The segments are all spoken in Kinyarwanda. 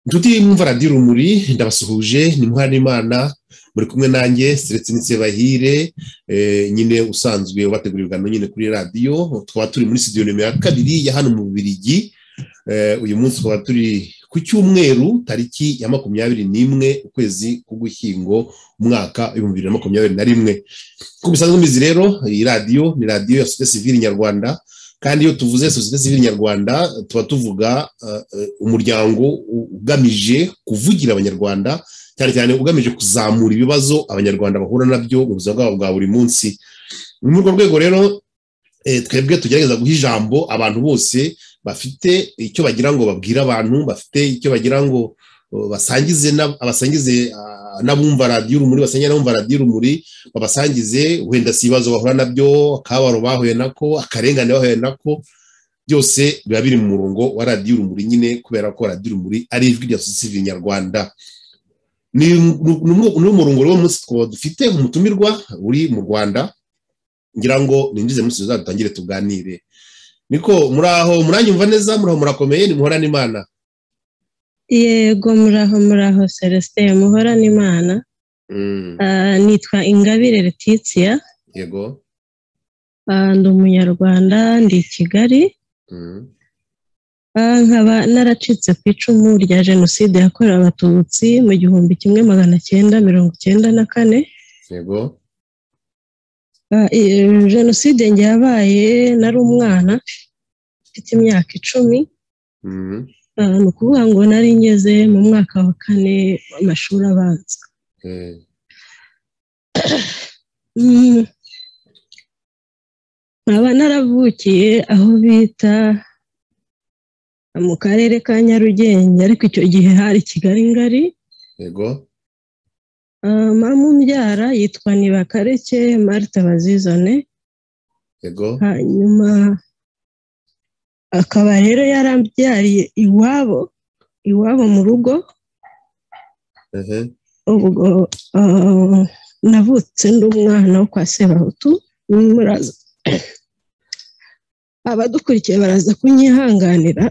inshuti mwumvara ndi rumuri ndabasuhuje ni n'imana muri kumwe nanjye seretse bahire nyine usanzwe ubategurira ibiganiro nyine kuri radiyo tukaba turi muri studio nimero kabiri ya hano mu bubirigi uyu munsi tukaba turi ku cyumweru tariki ya makumyabiri n'imwe ukwezi k'ugushyingo umwaka w'ibihumbi bibiri na makumyabiri na rimwe nk'uko musanzwe mubizi rero iyi radiyo ni radiyo ya sosiyete sivili nyarwanda kandi iyo tuvuze sosiyete sivili nyarwanda tuba tuvuga umuryango ugamije kuvugira abanyarwanda cyane cyane ugamije kuzamura ibibazo abanyarwanda bahura nabyo mu buzima bwabo bwa buri munsi ni muri urwo rwego rero twebwe tugerageza guha ijambo abantu bose bafite icyo bagira ngo babwire abantu bafite icyo bagira ngo basangize abasangize n'abumva radiyo urumuri basanga n'abumva radiyo urumuri babasangize wenda si ibibazo bahura nabyo akabaro bahuye nako akarengane bahuye nako byose biba biri mu murongo wa radiyo urumuri nyine kubera ko radiyo urumuri ari ijwi rya sosiyete nyarwanda ni umurongo rero munsi dufite umutumirwa uri mu rwanda ngira ngo ninjize munsi tuzaza dutangire tuganire niko muri aho muranyumva neza muri aho murakomeye ni muhorane imana yego muraho muraho celestin muhorane imana nitwa ingabire Letitia yego ndi umunyarwanda ndi i kigali nkaba naracitse ku icumu rya jenoside yakorewe abatutsi mu gihumbi kimwe magana cyenda mirongo icyenda na kane yego jenoside njye yabaye nari umwana mfite imyaka icumi ni ukuvuga ngo nari ngeze mu mwaka wa kane w'amashuri abanza nkaba naravukiye aho bita mu karere ka nyarugenge ariko icyo gihe hari kigali ngari yego mamu mbyara yitwa nibakareke marita bazizane yego hanyuma akaba rero yarabyariye iwabo iwabo mu rugo ubwo navutse ndi umwana wo kwa sebahutu muraza abadukurikiye baraza kunyihanganira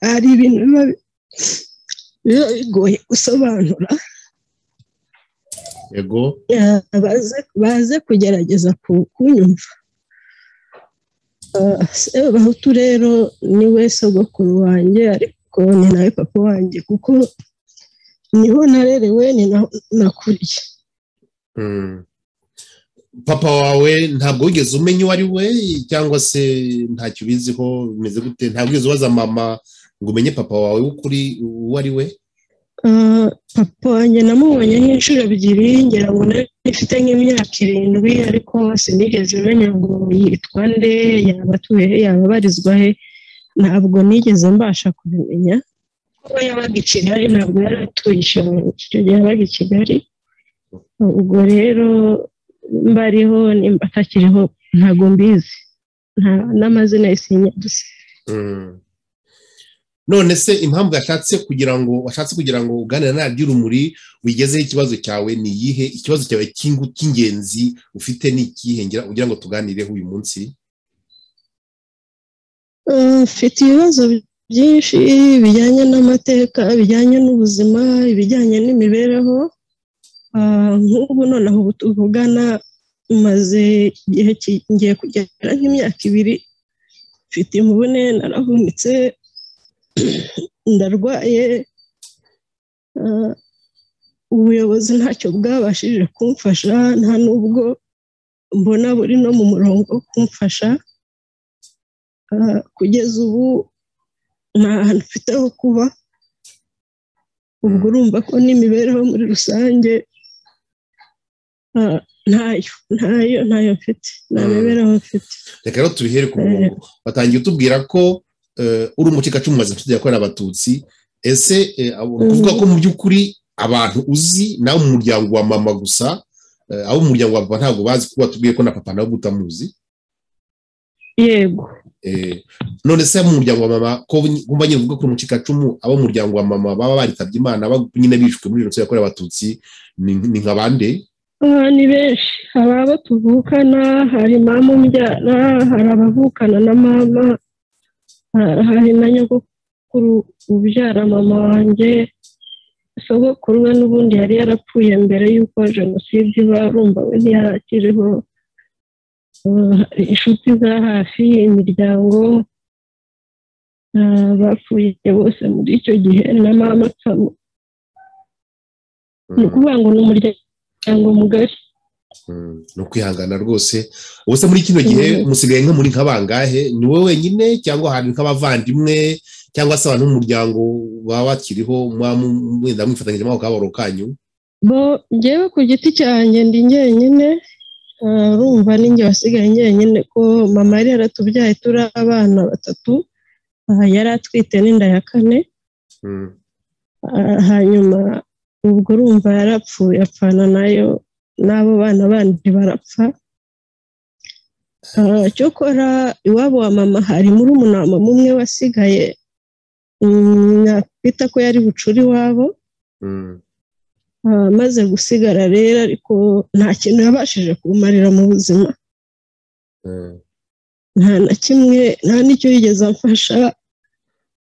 hari ibintu biba bigoye gusobanura yego baze kugerageza kunyumva sebahutu rero niwe sogokuru wanjye ariko ni nawe papa wanjye kuko niho narerewe ni nakuriye papa wawe ntabwo wigeze umenya uwo ari we cyangwa se ntacyo ubiziho bimeze gute ntabwo wigeze ubaza mama ngo umenye papa wawe w'ukuri uwo ari we papa wanjye namubonye nk'inshuro ebyiri ngira ngo ifite nk'imyaka irindwi ariko sinigeze menya ngo yitwa nde yaba atuye he yaba abarizwa he ntabwo nigeze mbasha kubimenya kuba yabaga i kigali ntabwo yari atuye icyo gihe yabaga i kigali ubwo rero mbariho nimba atakiriho ntabwo mbizi n'amazina ye sinyaduze none se impamvu yashatse kugira ngo washatse kugira ngo uganire na radiyo urumuri wigezeho ikibazo cyawe ni iyihe ikibazo cyawe cy'ingenzi ufite ni ikihe kugira ngo tuganireho uyu munsi mfite ibibazo byinshi bijyanye n'amateka bijyanye n'ubuzima ibijyanye n'imibereho nk'ubu noneho ubu tuvugana maze igihe ngiye kugera nk'imyaka ibiri mfite imvune naravunitse ndarwaye ubuyobozi ntacyo bwabashije kumfasha nta n'ubwo mbona buri no mu murongo wo kumfasha kugeza ubu nta hantu mfite ho kuba ubwo urumva ko n'imibereho muri rusange ntayo ntayo ntayo mfite nta mibereho mfite reka rero tubihere ku murongo batangiye utubwira ko uri umucikacumu wa jenoside yakorewe abatutsi ese kuvuga ko mu by'ukuri abantu uzi nawe mu muryango wa mama gusa abo mu muryango wa papa ntabwo bazi kuba batubwiye ko na papa nawe utamuzi yego none se mu muryango wa mama ko wumva nyine uvuga ko uri umucikacumu abo mu muryango wa mama baba baritabye imana nyine bishwe muri jenoside yakorewe abatutsi ni nka bande ni benshi hari abo tuvukana hari mama umbyara hari abavukana na mama hari na nyogokuru ubyara mama wanjye sogokuru we n'ubundi yari yarapfuye mbere y'uko jenoside iba urumva we ntiyarakiriho inshuti za hafi imiryango bapfuye bose muri icyo gihe na mama nsamo ni ukuvuga ngo ni umuryango mugari ni ukwihangana rwose ubuse muri kino gihe musigaye nka muri nk'abangahe ni wowe wenyine cyangwa hari nk'abavandimwe cyangwa se abantu b'umuryango baba bakiriho mwenda mwifatanyijemo ako kabaro kanyu bo ngewe ku giti cyanjye ndi njyenyine urumva ninjye wasigaye njyenyine ko mama yari yaratubyaye turi abana batatu yari atwite n'inda ya kane hanyuma ubwo urumva yarapfuye apfana nayo n'abo bana bandi barapfa cyokora iwabo wa mama hari murumuna umwe wasigaye nakwita ko yari bucura iwabo amaze gusigara rero ariko nta kintu yabashije kumarira mu buzima nta na kimwe nta n'icyo yigeze amfasha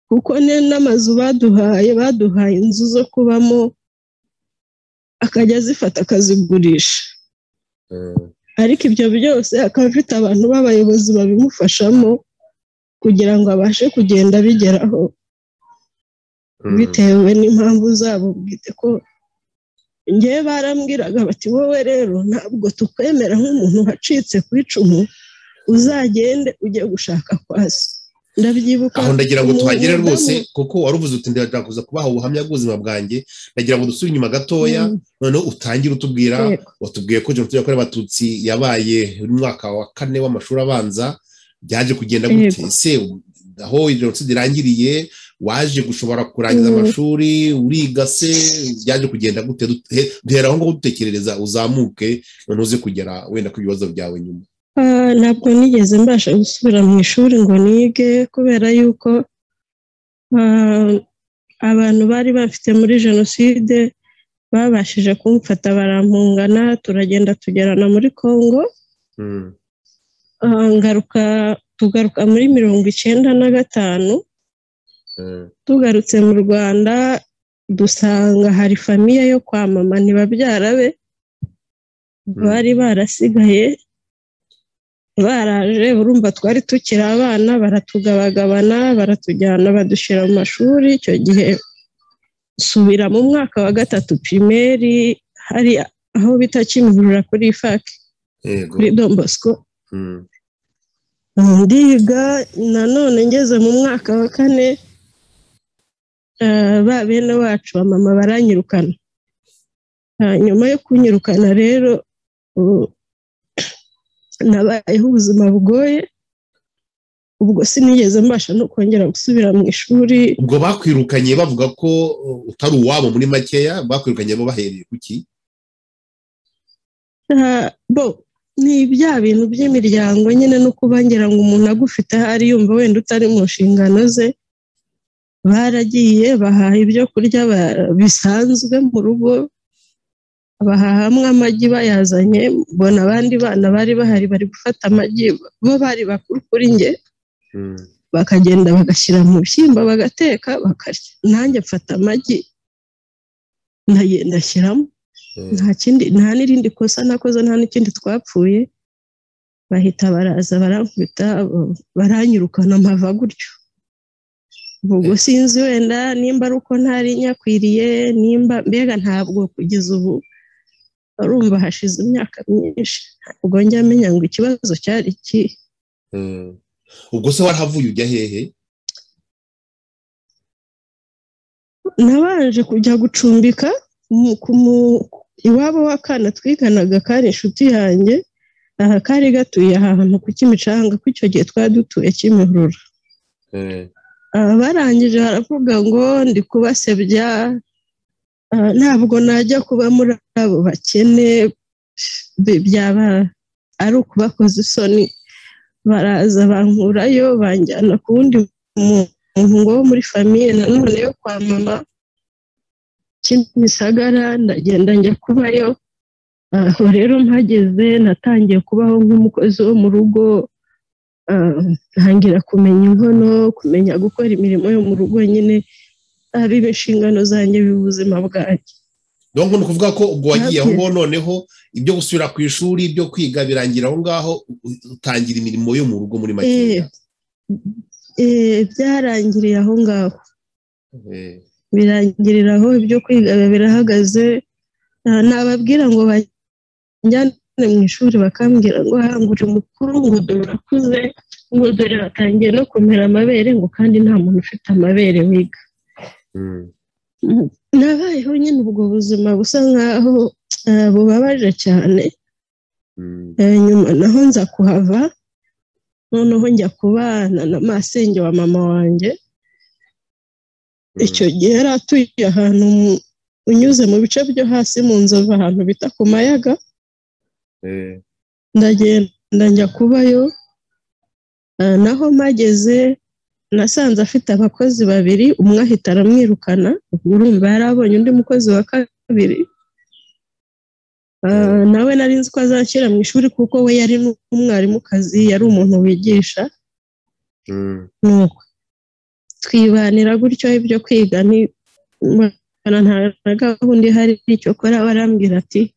kuko n'amazu baduhaye baduhaye inzu zo kubamo akajya azifata akazigurisha ariko ibyo byose akaba afite abantu b'abayobozi babimufashamo kugira ngo abashe kugenda abigeraho bitewe n'impamvu zabo bwite ko ngewe barambwiraga bati wowe rero ntabwo tukwemera nk'umuntu wacitse ku icumu uzagende ujye gushaka kwa se ndabyibuka aho ndagira ngo tuhagere rwose kuko wari uvuze uti ndakuza kubaha ubuhamya bw'ubuzima bwanjye ndagira ngo dusubire inyuma gatoya noneho utangire utubwira watubwiye ko jenoside yakorewe abatutsi yabaye mu mwaka wa kane w'amashuri abanza byaje kugenda gute ese aho jenoside irangiriye waje gushobora kurangiza amashuri uriga se byaje kugenda gute duhera aho ngaho dutekerereza uzamuke noneho uze kugera wenda ku bibazo byawe nyuma ntabwo nigeze mbasha gusubira mu ishuri ngo nige kubera yuko abantu bari bafite muri jenoside babashije kumfata barampungana turagenda tugerana muri congo ngaruka tugaruka muri mirongo icyenda na gatanu tugarutse mu rwanda dusanga hari famiye yo kwa mama ntibabyara be bari barasigaye baraje urumva twari tukiri abana baratugabagabana baratujyana badushyira mu mashuri icyo gihe subira mu mwaka wa gatatu pirimeri hari aho bita kimihurura kuri faki kuri dombosco ndiga nanone ngeze mu mwaka wa kane ba bene wacu mama baranyirukana nyuma yo kunyirukana rero nabayeho ubuzima bugoye ubwo sinigeze mbasha no kongera gusubira mu ishuri ubwo bakwirukanye bavuga ko utari uwabo muri makeya bakwirukanye bahereye ku ki bo ni bya bintu by'imiryango nyine no kuba ngira ngo umuntu agufite ahari yumva wenda utari mu nshingano ze baragiye bahaha ibyo kurya bisanzwe mu rugo bahahamwe amagi bayazanye mbona abandi bana bari bahari bari gufata amagi bo bari bakuru kuri nge bakagenda bagashyira mu bishyimbo bagateka bakarya nanjye mfata amagi ndashyiramo nta kindi nta n'irindi kosa nakoze nta n'ikindi twapfuye bahita baraza barankubita baranyirukana mpava gutyo ubwo sinzi wenda nimba ari uko ntari nyakwiriye nimba mbega ntabwo kugeza ubu urumva hashize imyaka myinshi ubwo njya amenya ngo ikibazo cyari iki ubwo se warahavuye ujya hehe nabanje kujya gucumbika iwabo w'akana twiganaga kari inshuti yanjye aha kari gatuye ahantu ku kimicanga ko icyo gihe twari dutuye kimihurura barangije baravuga ngo ndi kubasebya ntabwo najya kuba muri abo bakene byaba ari ukubakoza isoni baraza bankurayo banjyana ku wundi muntu wo muri famiye nanone yo kwa mama kimisagara ndagenda njya kubayo aho rero mpageze natangiye kubaho nk'umukozi wo mu rugo ntangira kumenya inkono kumenya gukora imirimo yo mu rugo nyine biba inshingano zanjye b'ubuzima bwanjye donc ni ukuvuga ko ubwo wagiye aho ngaho noneho ibyo gusubira ku ishuri ibyo kwiga birangira aho ngaho utangira imirimo yo mu rugo muri makeya byarangiriye aho ngaho birangirira aho ibyo kwiga birahagaze nababwira ngo bajyane mu ishuri bakambwira ngo hangure umukuru ngo dore urakuze ngo dore batangiye no kumera amabere ngo kandi nta muntu ufite amabere wiga nabayeho nyine ubwo buzima busa nkaho bubabaje cyane nyuma naho nza kuhava noneho njya kubana na masenge wa mama wanjye icyo gihe yari atuye ahantu unyuze mu bice byo hasi mu nzovu ahantu bita ku mayaga ndagenda njya kubayo naho mageze nasanze afite abakozi babiri umwe ahita aramwirukana urumva yari abonye undi mukozi wa kabiri nawe nari nzi ko azakira mu ishuri kuko we yari n'umwarimukazi yari umuntu wigisha nuko twibanira gutyo ibyo kwiga ni nta gahunda ihari icyo kora barambwira ati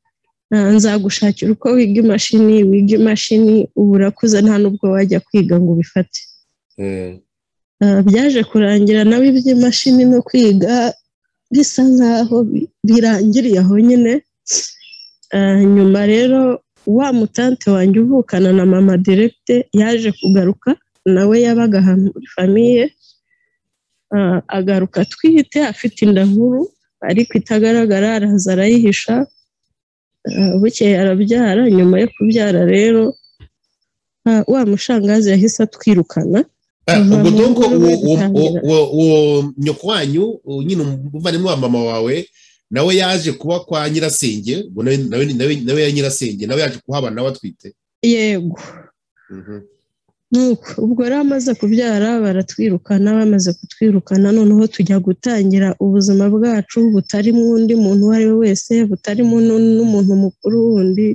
nzagushakira uko wiga imashini wiga imashini ubu urakuze nta n'ubwo wajya kwiga ngo ubifate byaje kurangira nawe iby'imashini no kwiga bisa nk'aho birangiriye aho nyine nyuma rero wa mutante wanjye uvukana na mama direkite yaje kugaruka nawe yabaga ahantu muri famiye agaruka atwite afite inda nkuru ariko itagaragara araza arayihisha bukeye arabyara nyuma yo kubyara rero wa mushangazi yahise atwirukana ubwo donko uwo nyoko wanyu nyine umuvandimwe wa mama wawe nawe yaje kuba kwa nyirasenge nawe ya nyirasenge nawe yaje kuhaba nawe atwite yego nuko ubwo rero amaze kubyara baratwirukana bamaze kutwirukana noneho tujya gutangira ubuzima bwacu butari mu undi muntu uwo ari we wese butari n'umuntu mukuru wundi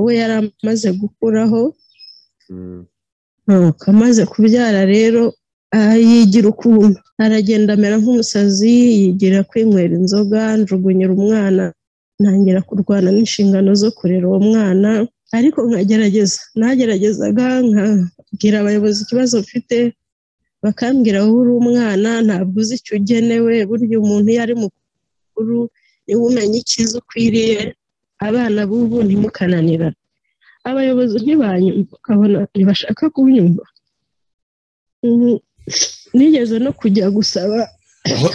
we yari amaze gukuraho amaze kubyara rero yigira ukuntu aragenda amera nk'umusazi yigira kwinywera inzoga njugunyira umwana ntangira kurwana n'inshingano zo kurera uwo mwana ariko nkagerageza nageragezaga nkabwira abayobozi ikibazo mfite bakambwira wowe uri umwana ntabwo uzi icyo ugenewe burya umuntu iyo ari mukuru niwe umenya icyiza ukwiriye abana b'ubu ntimukananira abayobozi ntibanyumva ukabona ntibashaka kunyumva nigeze no kujya gusaba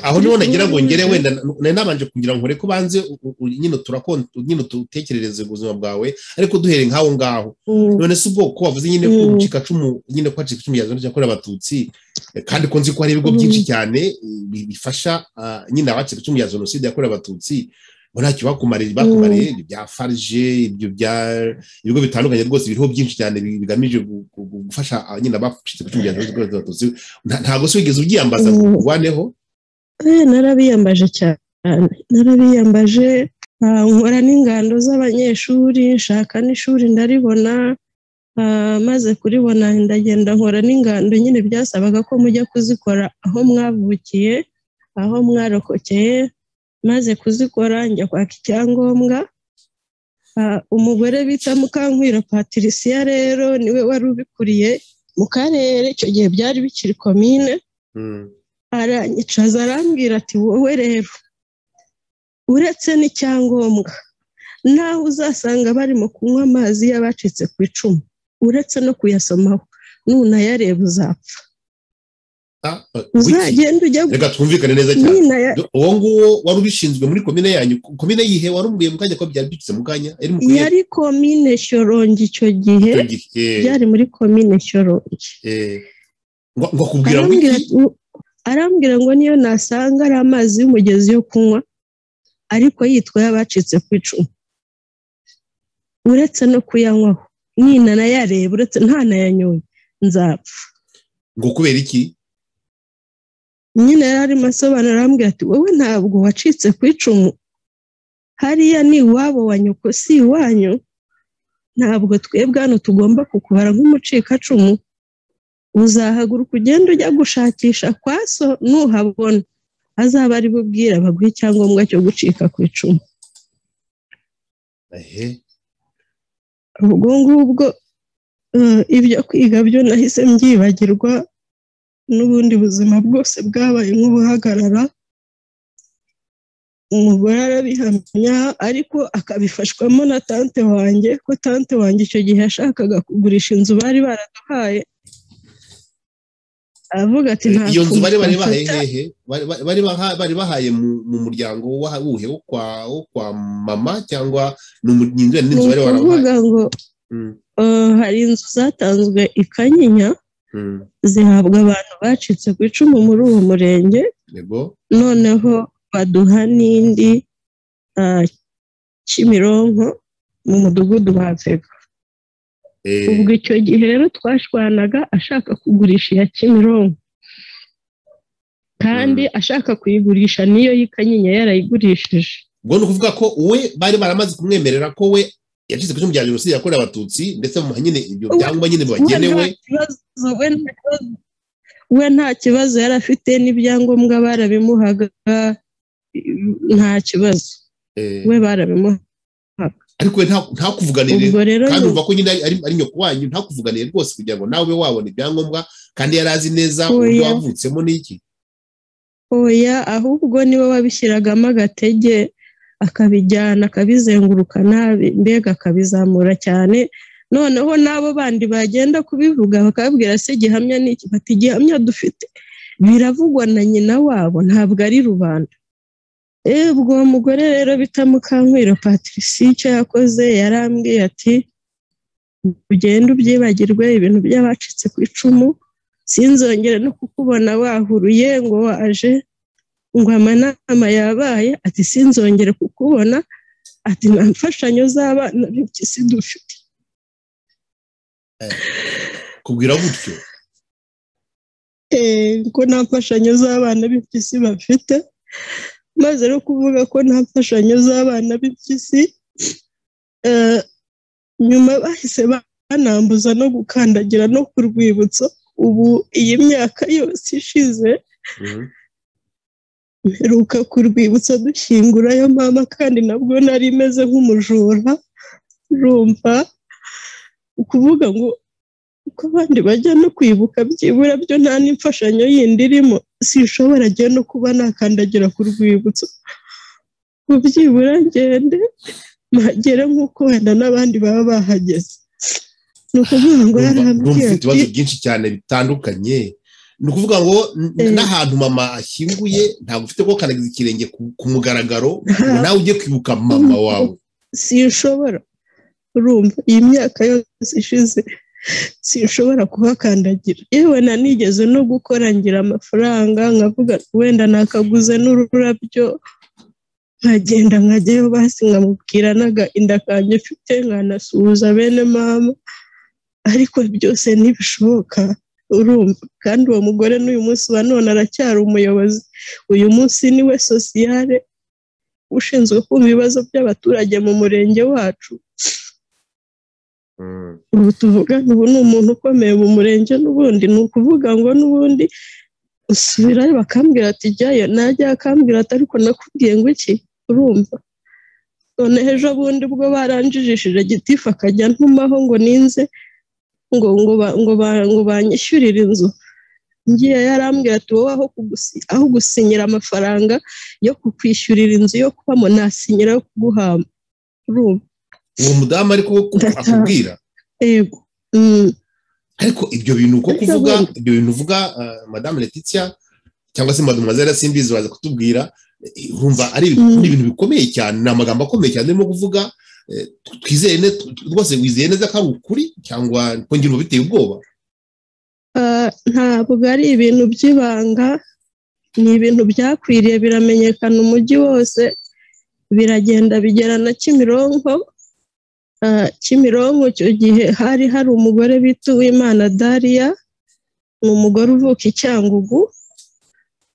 aho niho nagira ngo ngere wenda nari nabanje kugira ngo ko banze nyine nyine tutekerereze ubuzima bwawe ariko duhere nk'aho ngaho none se ubwoko wavuze nyine ko ubucikacumu nyine ko hacikacumu yazanye cyakorewe abatutsi kandi ko nzi ko hari ibigo byinshi cyane bifasha nyine abacikacumu ya jenoside yakorewe abatutsi ntacyo bakumariye bakumariye ibya farije ibyo bya ibigo bitandukanye rwose biriho byinshi cyane bigamije gufasha nyine abacikacumu ya jenoside yakorewe abatutsi ntabwo se wigeze ubyiyambaza ngo uvaneho narabiyambaje cyane narabiyambaje nkora n'ingando z'abanyeshuri nshaka n'ishuri ndaribona maze kuribona ndagenda nkora n'ingando nyine byasabaga ko mujya kuzikora aho mwavukiye aho mwarokokeye maze kuzikora njya kwaka icyangombwa umugore bita mukankwira patirisiya rero niwe wari ubikuriye mu karere icyo gihe byari bikiri komine aranyicaza arambwira ati wowe rero uretse n'icyangombwa naho uzasanga barimo kunywa amazi y'abacitse ku icumu uretse no kuyasomaho nunayareba uzapfa uzagenda ujya reka twumvikane neza cyane uwo nguwo wari ubishinzwe muri komine yanyu komine yihe wari umubwiye mu kanya ko byari byitse mu kanya yari komine shyorongi icyo gihe byari muri komine shyorongi ngo kubwira ngo arambwira ngo niyo nasanga ari amazi y'umugezi yo kunywa ariko yitwa y'abacitse ku icumu uretse no kuyanywaho ninanayareba uretse ntanayanyoye nzapfa ngo kubera iki nyine yari arimo asobanura arambwira ati wowe ntabwo wacitse ku icumu hariya ni iwabo wa nyoko si iwanyu ntabwo twebwe hano tugomba kukubara nk'umucikacumu uzahaguruka ugenda ujya gushakisha kwa so nuhabona azaba ari bubwira baguhe icyangombwa cyo gucika ku icumu ehe ubwo ngubwo eh, ibyo kwiga byo nahise mbyibagirwa n'ubundi buzima bwose bwabaye nk'ubuhagarara umugore arabihamya ariko akabifashwamo na tante wanjye ko tante wanjye icyo gihe yashakaga kugurisha inzu bari baraduhaye aravuga ati nta iyo nzu bari bari bahaye kumufata." hehe Bari- bari- bari baha- bari bahaye mu- mu muryango wa- wuhe wo kwa wo kwa mama cyangwa ni umu- ni inzu ni inzu ni bari barabahaye ukuvuga ngo Mm, eh, hari inzu zatanzwe i kanyinya mm. zihabwa abantu bacitse ku icumu muri uwo murenge yego noneho baduha n'indi ah, kimironko mu mudugudu wa vega Eh, ubwo icyo gihe rero twashwanaga ashaka kugurisha iya kimironko kandi ashaka kuyigurisha niyo y'ikanyinya yarayigurishije ubwo ni ukuvuga ko we bari baramaze kumwemerera ko we yacitse ku cyuma bya jenoside yakorewe abatutsi ndetse bamuha nyine ibyo Uwe- byangombwa nyine bibagenewe we nta kibazo we nta kibazo- we nta kibazo yari afite n'ibyangombwa barabimuhaga nta kibazo Eh, we barabimuhaga ariko we nta- ntakuvuganire ubwo rero kandi ni- uvuga ko nyine ari- ari ari nyoko wanyu ntakuvuganiye rwose kugira ngo nawe wabona ibyangombwa kandi yari azi neza Oya. uburyo wavutsemo n'iki oya ahubwo niwe wabishyiragamo agatege akabijyana akabizengurukana mbega akabizamura cyane noneho n'abo bandi bagenda kubivuga bakababwira se gihamya ni iki bati gihamya dufite biravugwa na nyina wabo ntabwo ari rubanda Eh, ubwo uwo mugore rero bita Mukankwiro patricie icyo yakoze yarambwiye ati ugende ubyibagirwe ibintu by'abacitse ku icumu sinzongere no kukubona wahuruye ngo waje ngo amanama yabaye ati sinzongere kukubona ati nta mfashanyo z'abana b'impyisi dufite kubwira gutyo Eh, ko nta mfashanyo z'abana b'impyisi bafite maze no kuvuga ko nta mfashanyo z'abana b'impyisi eh, nyuma bahise banambuza no gukandagira no ku rwibutso ubu iyi myaka yose ishize Mhm. mperuka ku rwibutso dushyingurayo mama kandi nabwo nari meze nk'umujura urumva ukuvuga ngo uko abandi bajya no kwibuka byibura byo nta n'imfashanyo yindi irimo sinshobora njye no kuba nakandagira ku rwibutso ngo byibura ngende mpagere nk'uko wenda n'abandi baba bahageze ni ukuvuga ngo Ndumva- ndumva yarambwiye ufite ati ibibazo byinshi cyane bitandukanye ni ukuvuga ngo n- Eh. n'ahantu mama ashyinguye ntabwo ufite ko kandagiza ikirenge ku- ku mugaragaro ngo nawe ujye kwibuka mama wawe sinshobora urumva iyi myaka yose ishize sinshobora kuhakandagira yewe na nigeze no gukora ngira amafaranga nkavuga wenda nakaguze n'ururabyo nkagenda nkajyayo basi nkamubwira naga inda kanjye mfite nkanasuhuza bene mama ariko byose ntibishoboka urumva kandi uwo mugore n'uyu munsi wa none aracyari umuyobozi uyu munsi niwe sosiyale ushinzwe kumva ibibazo by'abaturage mu murenge wacu Mm. ubu tuvugana ubu ni umuntu ukomeye mu murenge n'ubundi ni ukuvuga ngo n'ubundi usubirayo bakambwira ati jyayo najya akambwira ati ariko nakubwiye ngo iki urumva none ejo bundi bwo baranjijishije gitifu akajya ntumaho ngo ninze ngo ngo ba- ngo ba- ngo banyishyurire inzu ngiye yarambwira ati wowe aho kugusi- aho gusinyira amafaranga yo kukwishyurira inzu yo kubamo nasinyira yo kuguhamba urumva uwo mudamu ariko ko Ndataha. akubwira yego Mm. ariko ibyo bintu ko Ariko kuvuga ubundi- ibyo bintu uvuga eh, madamu letitia cyangwa se mademoiselle simbizi baza kutubwira eh, urumva ari Mm. ni ibintu bikomeye cyane ni amagambo akomeye cyane urimo kuvuga eh, twizeye ne- rwose wizeye neza ko ari ukuri cyangwa kongera uba biteye ubwoba Ah, ntabwo ari ibintu by'ibanga ni ibintu byakwiriye biramenyekana umujyi wose biragenda bigera na kimironko Ah, kimironko icyo gihe hari hari umugore bita uwimana daria ni umugore uvuka i cyangugu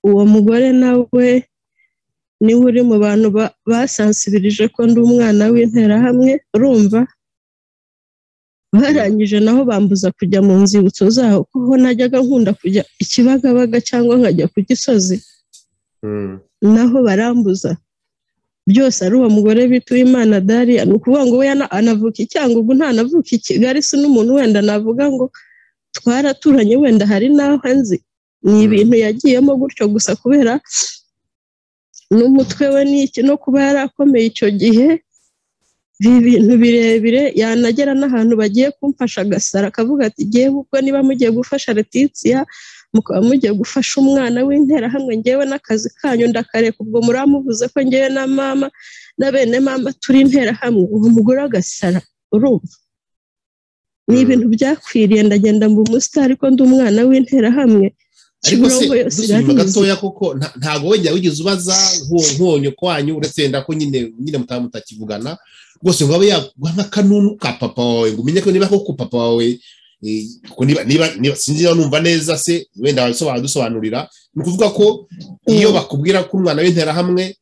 uwo mugore nawe niwe uri mu bantu ba- basansibirije ko ndi umwana w'interahamwe urumva barangije naho bambuza kujya mu nzibutso zaho kuko najyaga nkunda kujya ikibagabaga cyangwa nkajya ku gisozi Mm. naho barambuza byose ari uwo mugore bita uwimana dariya ni ukuvuga ngo we yana- anavuka i Cyangugu ntanavuka i kigali si n'umuntu wenda navuga ngo twaraturanye wenda hari n'aho nzi ni ibintu yagiyemo gutyo gusa kubera n'umutwe we ni iki no kuba yarakomeye icyo gihe ibi bintu birebire yanagera n'ahantu bagiye kumfasha agasara akavuga ati yewe ubwo niba mugiye gufasha letitia mukaba mugiye gufasha umwana w'interahamwe ngewe n'akazi kanyu ndakareka ubwo muramuvuze ko ngewe na mama na bene mama turi interahamwe uwo mugore agasara urumva ni Mm. ibintu byakwiriye ndagenda mu musitari ko ndi umwana w'interahamwe ariko se Kimironko yose dusuzuma irarizi. gatoya koko nta- ntago wenda wigeze ubaza nk'uwo- nk'uwo kwanyu uretse wenda ko nyine nyine mutaba mutakivugana rwose ngo abe yaguha n'akanunu ka papa wawe ngo umenye ko niba koko papa wawe eh, ko niba niba niba- sinzi niba numva neza se wenda wabisobanura dusobanurira ni ukuvuga ko iyo Mm. bakubwira ko umwana w'interahamwe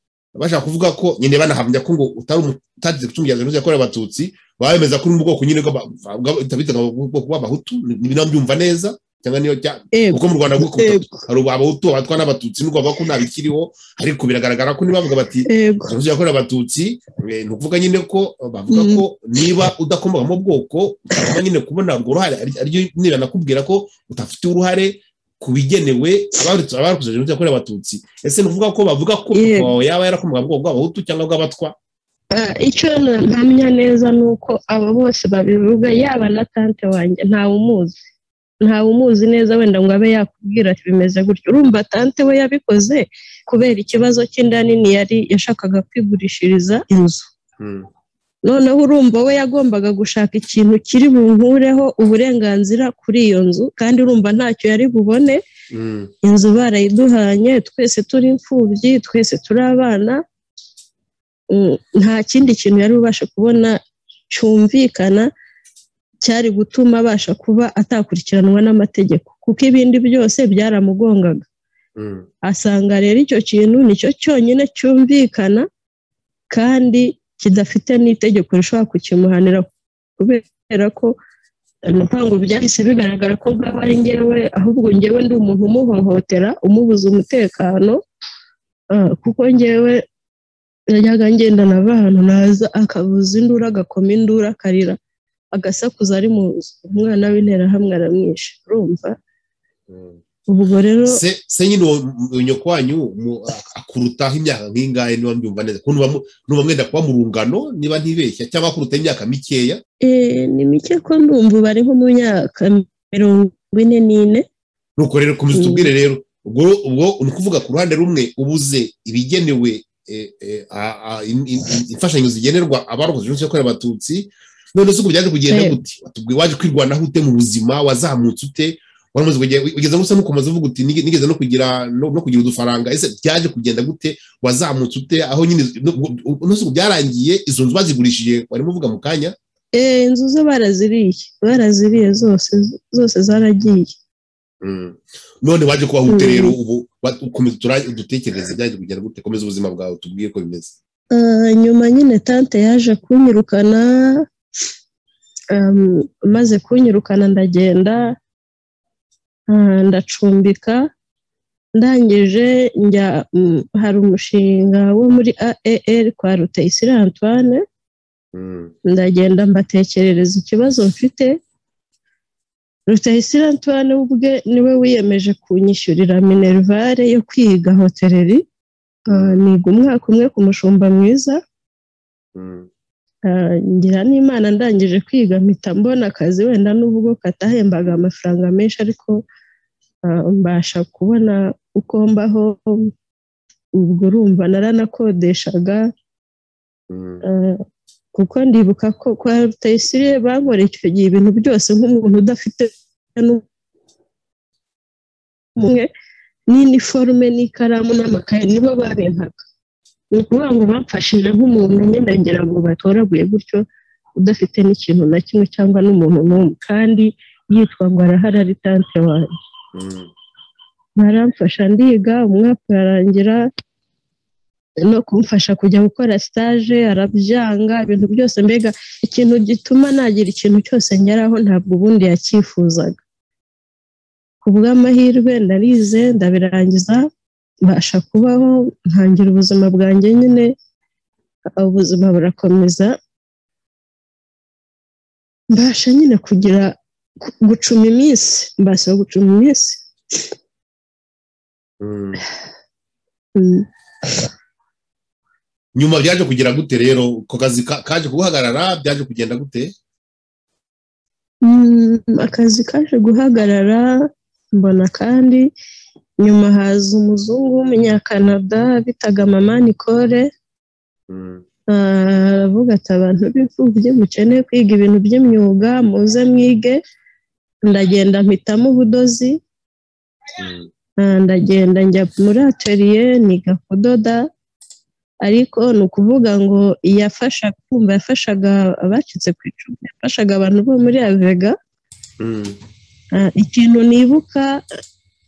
bashaka kuvuga ko nyine banahamya ko ngo utari umu- utagize gucungira jenoside yakorewe abatutsi baba bemeza ko uri mu bwoko nyine bw'aba- bwa- bitaga ubwoko bw'abahutu niba nabyumva neza cyangwa niyo cya- Ego, kuko mu rwanda bwoko butatu ego, hari abahutu abatwa n'abatutsi n'ubwo bavuga ko nta bikiriho ariko biragaragara ko niba bavuga bati ego. jenoside yakorewe abatutsi eh, ni ukuvuga nyine ko eh, bavuga Mhm. ko niba udakomoka mu bwoko utagomba nyine kubona urwo ruhare ari- ariryo niba nakubwira ko udafite uruhare ku bigenewe abarokotse abarokotse jenoside yakorewe abatutsi ese ni ukuvuga ko bavuga ko Yego. papa wawe yaba yarakomoka mu bwoko bw'abahutu cyangwa bw'abatwa Ah, icyo na- ntamenya neza ni uko abo bose babivuga yaba na tante wanjye ntawe umuzi ntawe umuzi neza wenda ngo abe yakubwira ati bimeze gutyo urumva tante we yabikoze kubera ikibazo cy'inda nini yari yashakaga kwigurishiriza inzu Mm, noneho urumva we yagombaga gushaka ikintu kiri bunkureho uburenganzira kuri iyo nzu kandi urumva ntacyo yari bubone mm, inzu barayiduhanye twese turi imfubyi twese turi abana Mm, nta kindi kintu yari bubashe kubona cyumvikana cyari gutuma abasha kuba atakurikiranwa n'amategeko kuko ibindi byose byaramugongaga mm, asanga rero icyo kintu nicyo cyonyine cyumvikana kandi kidafite n'itegeko rishobora kukimuhanira kubera ko ntabwo byahise bigaragara ko nk'aba ari ngewe ahubwo ngewe ndi umuntu umuhohotera umubuza umutekano ah, kuko ngewe yajyaga ngendana abantu naza akavuza induru agakoma induru akarira agasakuza ari mu nzu umwana w'interahamwe aramwishe urumva mm. ubwo rero se se nyine uwo uwo nyoko wanyu mu- akurutaho imyaka nk'ingahe niba mbyumva neza kuko nuba mu- nuba mwenda kuba mu rungano niba ntibeshya cyangwa akuruta imyaka mikeya Eh, ni mike ko ndumva ubu ari nko mu myaka mirongo ine n'ine nuko rero komeza Mm. utubwire rero ubwo ubwo ni ukuvuga ku ruhande rumwe ubuze ibigenewe eh, eh, a- a- in- in- in- imfashanyo zigenerwa abarokotse jenoside yakorewe abatutsi none se ubwo byaje kugenda Eh. gute watubwiye waje kwirwanaho ute mu buzima wazamutse ute waramaze kugenda ugeze gusa n'ukomeza uvuga uti "Nige- nigeze no kugira no no kugira udufaranga ese byaje kugenda gute wazamutse ute aho nyine no- u- none se ubwo byarangiye izo nzu bazigurishije warimo uvuga mu kanya Eh, inzu zo baraziriye baraziriye zose zose zaragiye Mm. none waje kubaho ute Mm. rero ubu wa- ukomeza tura- udutekereze byaje kugera gute komeza ubuzima bwawe tubwire ko bimeze Ah, nyuma nyine tante yaje kunyirukana um, maze kunyirukana ndagenda ah, ndacumbika ndangije njya mm, hari umushinga wo muri aer kwa rutayisire antoine Mm. ndagenda mbatekerereza ikibazo mfite Rutayisire Antoine ubwe niwe wiyemeje kunyishyurira minerivare yo kwiga hoteleri Ah, niga umwaka umwe ku mushumba mwiza Mm. Ah, ngira n'imana ndangije kwiga mpita mbona akazi wenda n'ubwo katahembaga amafaranga menshi ariko ah, mbasha kubona uko mbaho ubwo urumva naranakodeshaga Mm. Eh, kuko ndibuka ko kwa rutayisire bankoreye icyo gihe ibintu byose nk'umuntu udafite nu- umwe n'iniforume n'ikaramu n'amakaye nibo babimpaga ni ukuvuga ngo bamfashije nk'umuntu nyine ngira ngo batoraguye gutyo udafite n'ikintu na kimwe cyangwa n'umuntu n'umwe kandi yitwa ngo arahari ari tante wanjye Mm. baramfasha ndiga umwaka urarangira no kumufasha kujya gukora stage arabyanga ibintu byose mbega ikintu gituma nagira ikintu cyose ngeraho ntabwo ubundi yacyifuzaga ku bw'amahirwe ndarize ndabirangiza mbasha kubaho ntangira ubuzima bwanjye nyine ubuzima burakomeza mbasha nyine kugira gucuma iminsi mbasha gucuma iminsi nyuma byaje kugira gute rero ako kazi kaje guhagarara byaje kugenda gute akazi kaje guhagarara mbona kandi nyuma haza umuzungu w'umunyakanada bitaga mama nicole aravuga ati abantu b'imfubyi mukeneye kwiga ibintu by'imyuga muze mwige ndagenda mpitamo ubudozi ndagenda njya muri ateriye niga kudoda ariko ni ukuvuga ngo yafasha kumva yafashaga abacitse ku icumu yafashaga abantu bo muri avega ikintu nibuka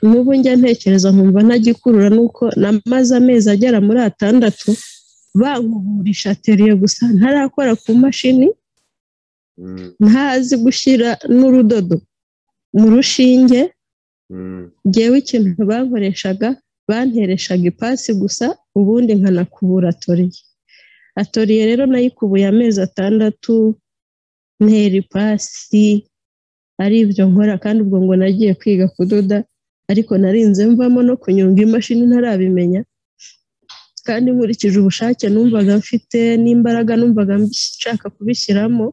n'ubu njya ntekereza nkumva ntagikurura ni uko namaze amezi agera muri atandatu bankuburisha ateriye gusa ntarakora ku mashini ntazi gushyira n'urudodo mu rushinge ngewe ikintu bankoreshaga bantereshaga ipasi gusa ubundi nkanakubura atoriye atoriye rero nayikubuye amezi atandatu ntera ipasi ari ibyo nkora kandi ubwo ngo nagiye kwiga kudoda ariko narinze mvamo no kunyunga imashini ntarabimenya kandi nkurikije ubushake numvaga mfite n'imbaraga numvaga nshaka kubishyiramo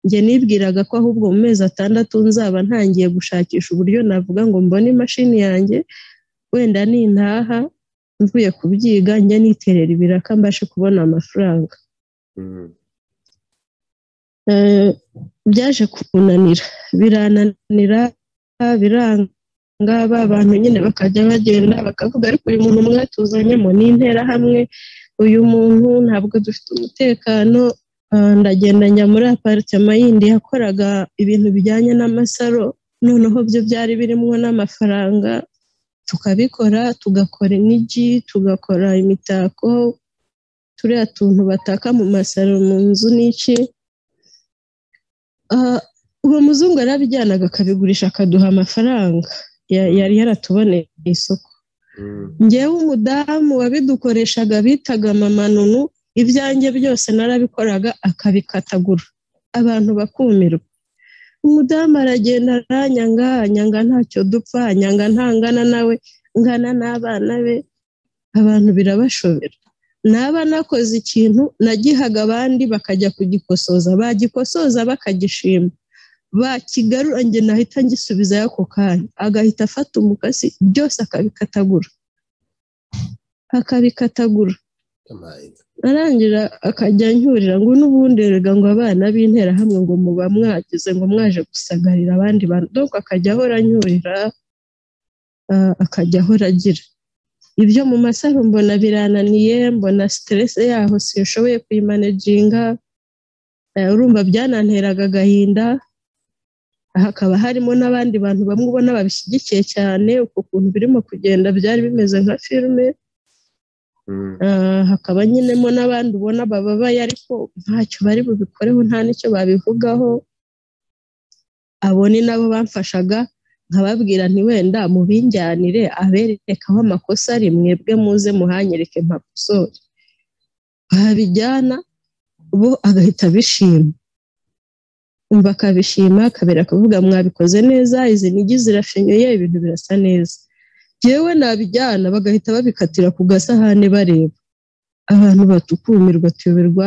njye nibwiraga ko ahubwo mu mezi atandatu nzaba ntangiye gushakisha uburyo navuga ngo mbone imashini yanjye wenda nintaha mvuye kubyiga njya niterera ibiraka mbashe kubona amafaranga byaje kunanira birananira biranga ba bantu nyine bakajya bagenda bakavuga ariko uyu muntu umwe tuzanyemo n'interahamwe uyu muntu ntabwo dufite umutekano ndagenda njya muri aparitema yindi yakoraga ibintu bijyanye n'amasaro noneho byo byari birimo n'amafaranga tukabikora tugakora inigi tugakora imitako turiya tuntu bataka mu masaro mu nzu n'iki uwo muzungu yarabijyanaga akabigurisha akaduha amafaranga yari yaratuboneye isoko ngewe umudamu wabidukoreshaga bitaga mama nunu ibyanjye byose narabikoraga akabikatagura abantu bakumirwa umudamu aragenda aranyanga anyanga ntacyo dupfa anyanga ntangana nawe ngana n'abana be abantu birabashobera naba nakoze ikintu nagihaga abandi bakajya kugikosoza bagikosoza bakagishima bakigarura njye nahita ngisubizayo ako kanya agahita afata umukasi byose akabikatagura akabikatagura arangira akajya anyurira ngo n'ubundi rega ngo abana b'interahamwe ngo muba mwagize ngo mwaje gusagarira abandi bantu dore akajya ahora anyurira akajya ahora agira ibyo mu masaro mbona birananiye mbona siteresi yaho sinshoboye kuyimanejinga urumva byananteraga agahinda hakaba harimo n'abandi bantu bamwe ubona babishyigikiye cyane uko kuntu birimo kugenda byari bimeze nka filime hakaba nyenemo n'abandi ubona bababaye ariko ntacyo bari bubikoreho nta n'icyo babivugaho abo ni nabo bamfashaga nkababwira wenda mubinjyanire abereke aho amakosa ari mwebwe muze muhanyereke mpakosore babijyana bo agahita bishima umva akabishima akabera akavuga mwabikoze neza izi nigi zirashenyuye ibintu birasa neza yewe nabijyana bagahita babikatira ku gasahane bareba abantu batukumirwa tuyoberwa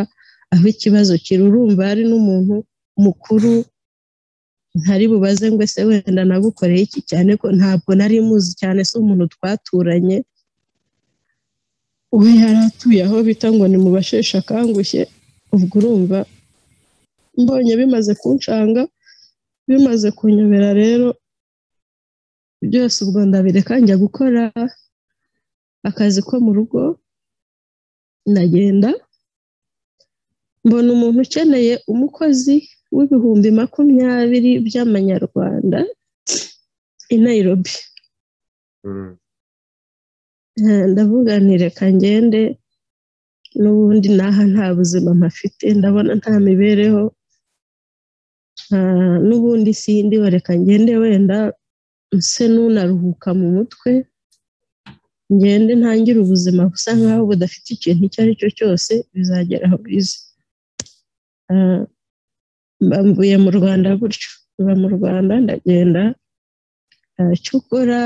aho ikibazo kiri urumva hari n'umuntu mukuru ntari bubaze ngo ese wenda nagukoreye iki cyane ko ntabwo nari muzi cyane si umuntu twaturanye we yari atuye aho bita ngo ni mu basheshe akangushye ubwo urumva mbonye bimaze kunshanga bimaze kunyobera rero byose ubwo ndabireka njya gukora akazi ko mu rugo ndagenda mbona umuntu ukeneye umukozi w'ibihumbi makumyabiri by'amanyarwanda i Nairobi ndavuga ntireka ngende n'ubundi n'aha nta buzima mpafite ndabona nta mibereho n'ubundi sindi bareka ngende wenda nse n'unaruhuka mu mutwe ngende ntangire ubuzima busa nkaho budafite ikintu icyo ari cyo cyose bizagera aho bize mvuye mu rwanda gutyo mba mu rwanda ndagenda cyokora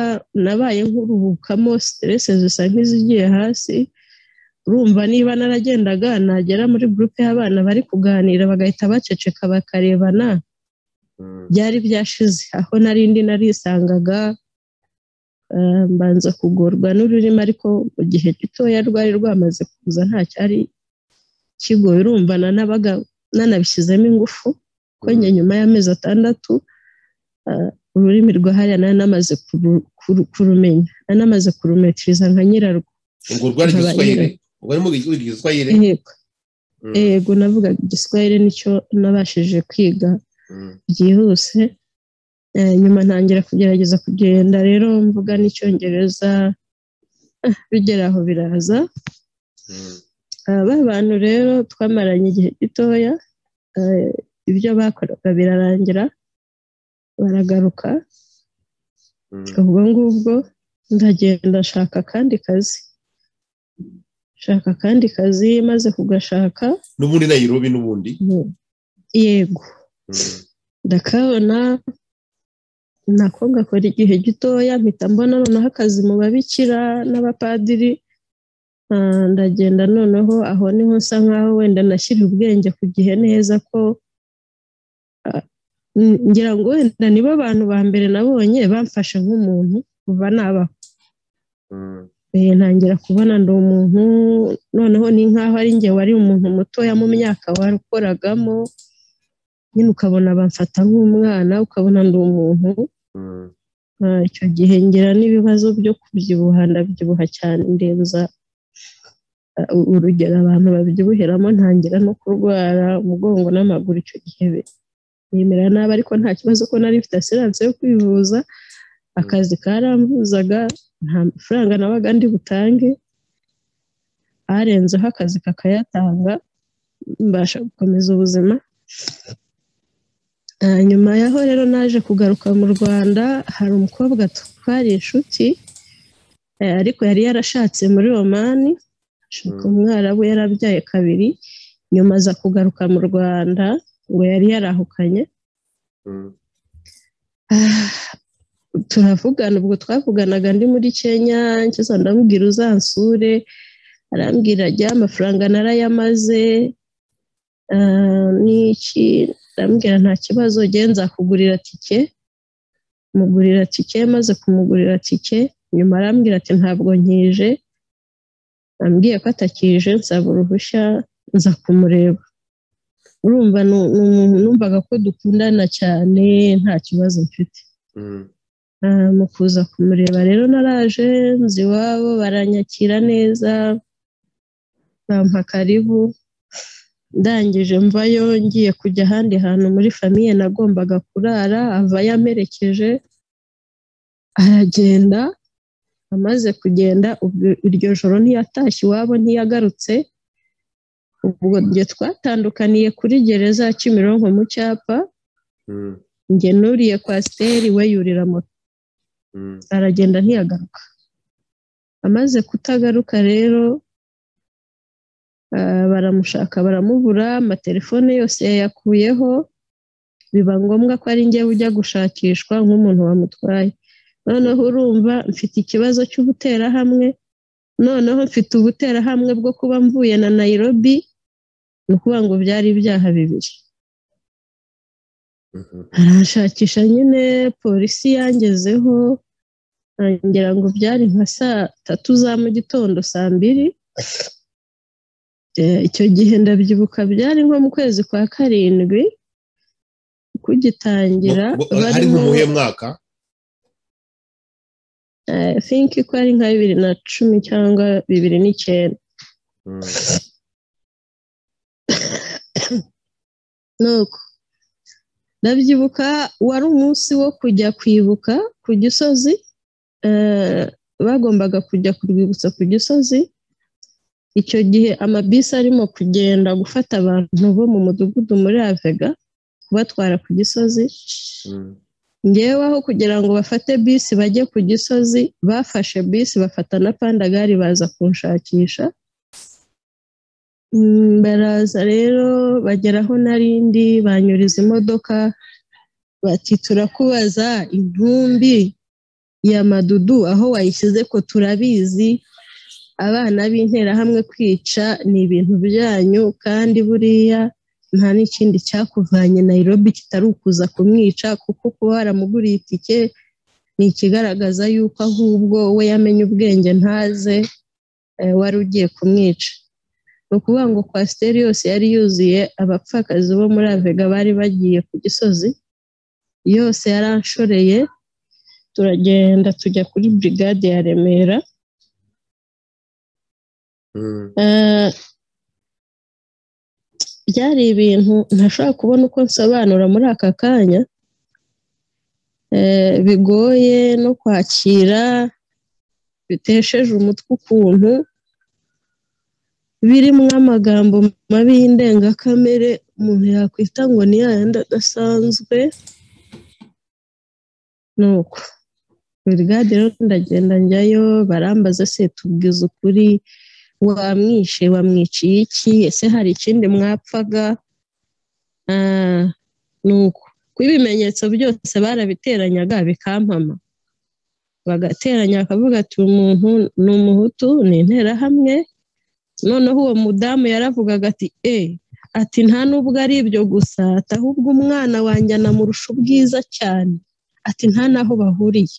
nabaye nkuruhukamo siterese zisa nk'izigiye hasi urumva niba naragendaga nagera muri gurupe y'abana bari kuganira bagahita baceceka bakarebana byari byashize aho narindi narisangaga mbanza kugorwa n'ururimi ariko mu gihe gitoya rwari rwamaze kuza nta cyari kigoye urumva nanabaga nanabishyizemo ingufu ko nyuma y'amezi atandatu ururimi rwa hariya nari namaze kurumenya nari namaze kurumetiriza nka nyirarwo ubwo rwari igiswahili ubwo arimo wiga igiswahili yego navugaga igiswahili nicyo nabashije kwiga byihuse nyuma ntangira kugerageza kugenda rero mvuga n'icyongereza bigera aho biraza ba bantu rero twamaranye igihe gitoya ibyo bakoraga birarangira baragaruka ubwo ngubwo ndagenda nshaka akandi kazi shaka akandi kazi maze kugashaka n'ubundi nayirobi n'ubundi yego ndakabona nako ngakora igihe gitoya mpita mbona noneho akazi mu babikira n'abapadiri ndagenda noneho aho niho nsa nkaho wenda nashyira ubwenge ku gihe neza ko ngira ngo wenda nibo abantu ba mbere nabonye bamfashe nk'umuntu kuva nabaho ntangira kubona ndi umuntu noneho ni nkaho ari ngewe wari umuntu mutoya mu myaka wakoragamo nyine ukabona bamfata nk'umwana ukabona ndi umuntu icyo gihe ngira n'ibibazo byo kubyibuha ndabyibuha cyane ndenza urugero abantu babyibuheramo ntangira no kurwara umugongo n'amaguru icyo gihe bemera nabi ariko nta kibazo ko nari mfite asiranse yo kwivuza akazi karambuzaga nta mafaranga nabaga ndi butange arenzeho akazi kakayatanga mbasha gukomeza ubuzima nyuma yaho rero naje kugaruka mu rwanda hari umukobwa twari inshuti ariko yari yarashatse muri romani umwarabu yarabyaye kabiri nyuma aza kugaruka mu rwanda ngo yari yarahukanye turavugana ubwo twavuganaga ndi muri kenya nkiza ndamubwira uzansure arambwira ajya amafaranga narayamaze n'iki ndamubwira nta kibazo genza kugurira tike mugurira tike maze kumugurira tike nyuma arambwira ati ntabwo nkije ambwiye ko atakije nsaba uruhushya nza kumureba urumva ni umuntu numvaga ko dukundana cyane nta kibazo mfite mu kuza kumureba rero naraje nzi iwabo baranyakira neza bampa karibu ndangije mvayo ngiye kujya ahandi hantu muri famiye nagombaga kurara avayo amerekeje aragenda amaze kugenda iryo joro ntiyatashye iwabo ntiyagarutse ubwo twatandukaniye kuri gereza ya kimironko mu cyapa nge nuriye kwasiteri we yurira moto aragenda ntiyagaruka amaze kutagaruka rero baramushaka baramubura amatelefone yose yayakuyeho biba ngombwa ko ari njye ujya gushakishwa nk'umuntu wamutwaye noneho urumva mfite ikibazo cy'ubuterahamwe noneho mfite ubuterahamwe bwo kuba mvuye na nayirobi ni ukuvuga ngo byari ibyaha bibiri arashakisha nyine polisi yangezeho ngira ngo byari nka saa tatu za mu gitondo saa mbiri icyo gihe ndabyibuka byari nko mu kwezi kwa karindwi kugitangira hari nk'umuhe mwaka finki ko ari nka bibiri na cumi cyangwa bibiri n'icyenda nuko ndabyibuka wari umunsi wo kujya kwibuka ku gisozi bagombaga kujya ku rwibutso ku gisozi icyo gihe amabisi arimo kugenda gufata abantu bo mu mudugudu muri avega kubatwara ku gisozi ngewe aho kugira ngo bafate bisi bajye ku gisozi bafashe bisi bafata na pandagari baza kunshakisha baraza rero bagera aho narindi banyuriza imodoka bati turakubaza intumbi ya madudu aho wayishyize ko turabizi abana b'interahamwe kwica ni ibintu byanyu kandi buriya nta n'ikindi cyakuvanye nayirobi kitari ukuza kumwica kuko kuba waramuguriye itike ni ikigaragaza yuko ahubwo we yamenye ubwenge ntaze wari ugiye kumwica ni ukuvuga ngo kwasiteri yose yari yuzuye abapfakazi bo muri avega bari bagiye ku gisozi yose yaranshoreye turagenda tujya kuri burigade ya remera byari ibintu ntashobora kubona uko nsobanura muri aka kanya bigoye no kwakira bitesheje umutwe ukuntu birimo amagambo mabi y'indengakamere umuntu yakwita ngo ni yayandi adasanzwe ni uko burigade rero ndagenda njyayo barambaza se tubwiza ukuri wamwishe wamwiciye iki ese hari ikindi mwapfaga ni uko kuko ibimenyetso byose barabiteranyaga bikampama bagateranya bakavuga ati umuntu ni umuhutu ni interahamwe noneho uwo mudamu yaravugaga ati e ati nta n'ubwo ari ibyo gusa ati ahubwo umwana wanjye anamurusha ubwiza cyane ati nta n'aho bahuriye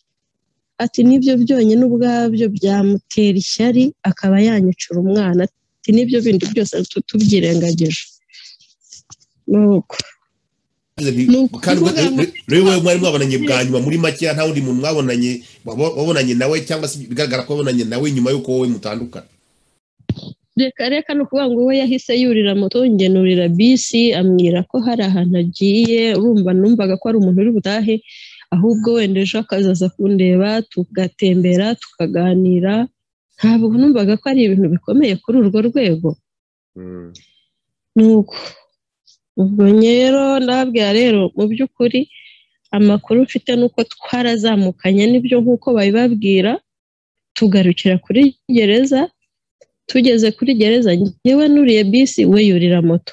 ati nibyo byonyine ubwabyo byamutera ishyari akaba yanyicura umwana ati nibyo bindi byose tubyirengagije nuko rero wowe mwari mwabonanye bwa nyuma muri makeya nta wundi muntu mwabonanye wabonanye nawe cyangwa se bigaragara ko wabonanye nawe nyuma y'uko wowe mutandukana reka reka ni ukuvuga ngo we yahise yurira moto ngenurira bisi amwira ko hari ahantu agiye urumva numvaga ko ari umuntu uri butahe ahubwo wenda ejo akazaza kundeba tugatembera tukaganira ntabwo numvaga ko ari ibintu bikomeye kuri urwo rwego nuko ubwo rero ndababwira rero mu by'ukuri amakuru mfite ni uko twarazamukanye nibyo nk'uko babibabwira tugarukira kuri gereza tugeze kuri gereza ngewe nuriye bisi we yurira moto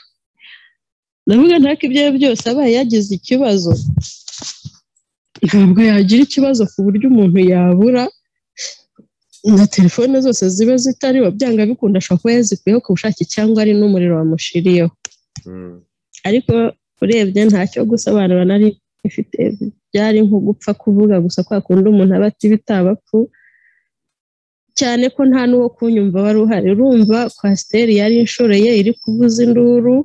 ndavuga ntako ibyo byose abaye yagize ikibazo ntabwo yagira ikibazo ku buryo umuntu yabura na telefone zose ziba zitari byanga bikunda ashobora kuba yazikuyeho ku bushake cyangwa ari n'umuriro wamushiriyeho ariko urebye ntacyo gusobanura nari ifite byari nko gupfa kuvuga gusa kwa kundi umuntu aba ati bitabapfu cyane ko nta n'uwo kunyumva wari uhari urumva kwasiteri yari inshoreye iri kuvuza induru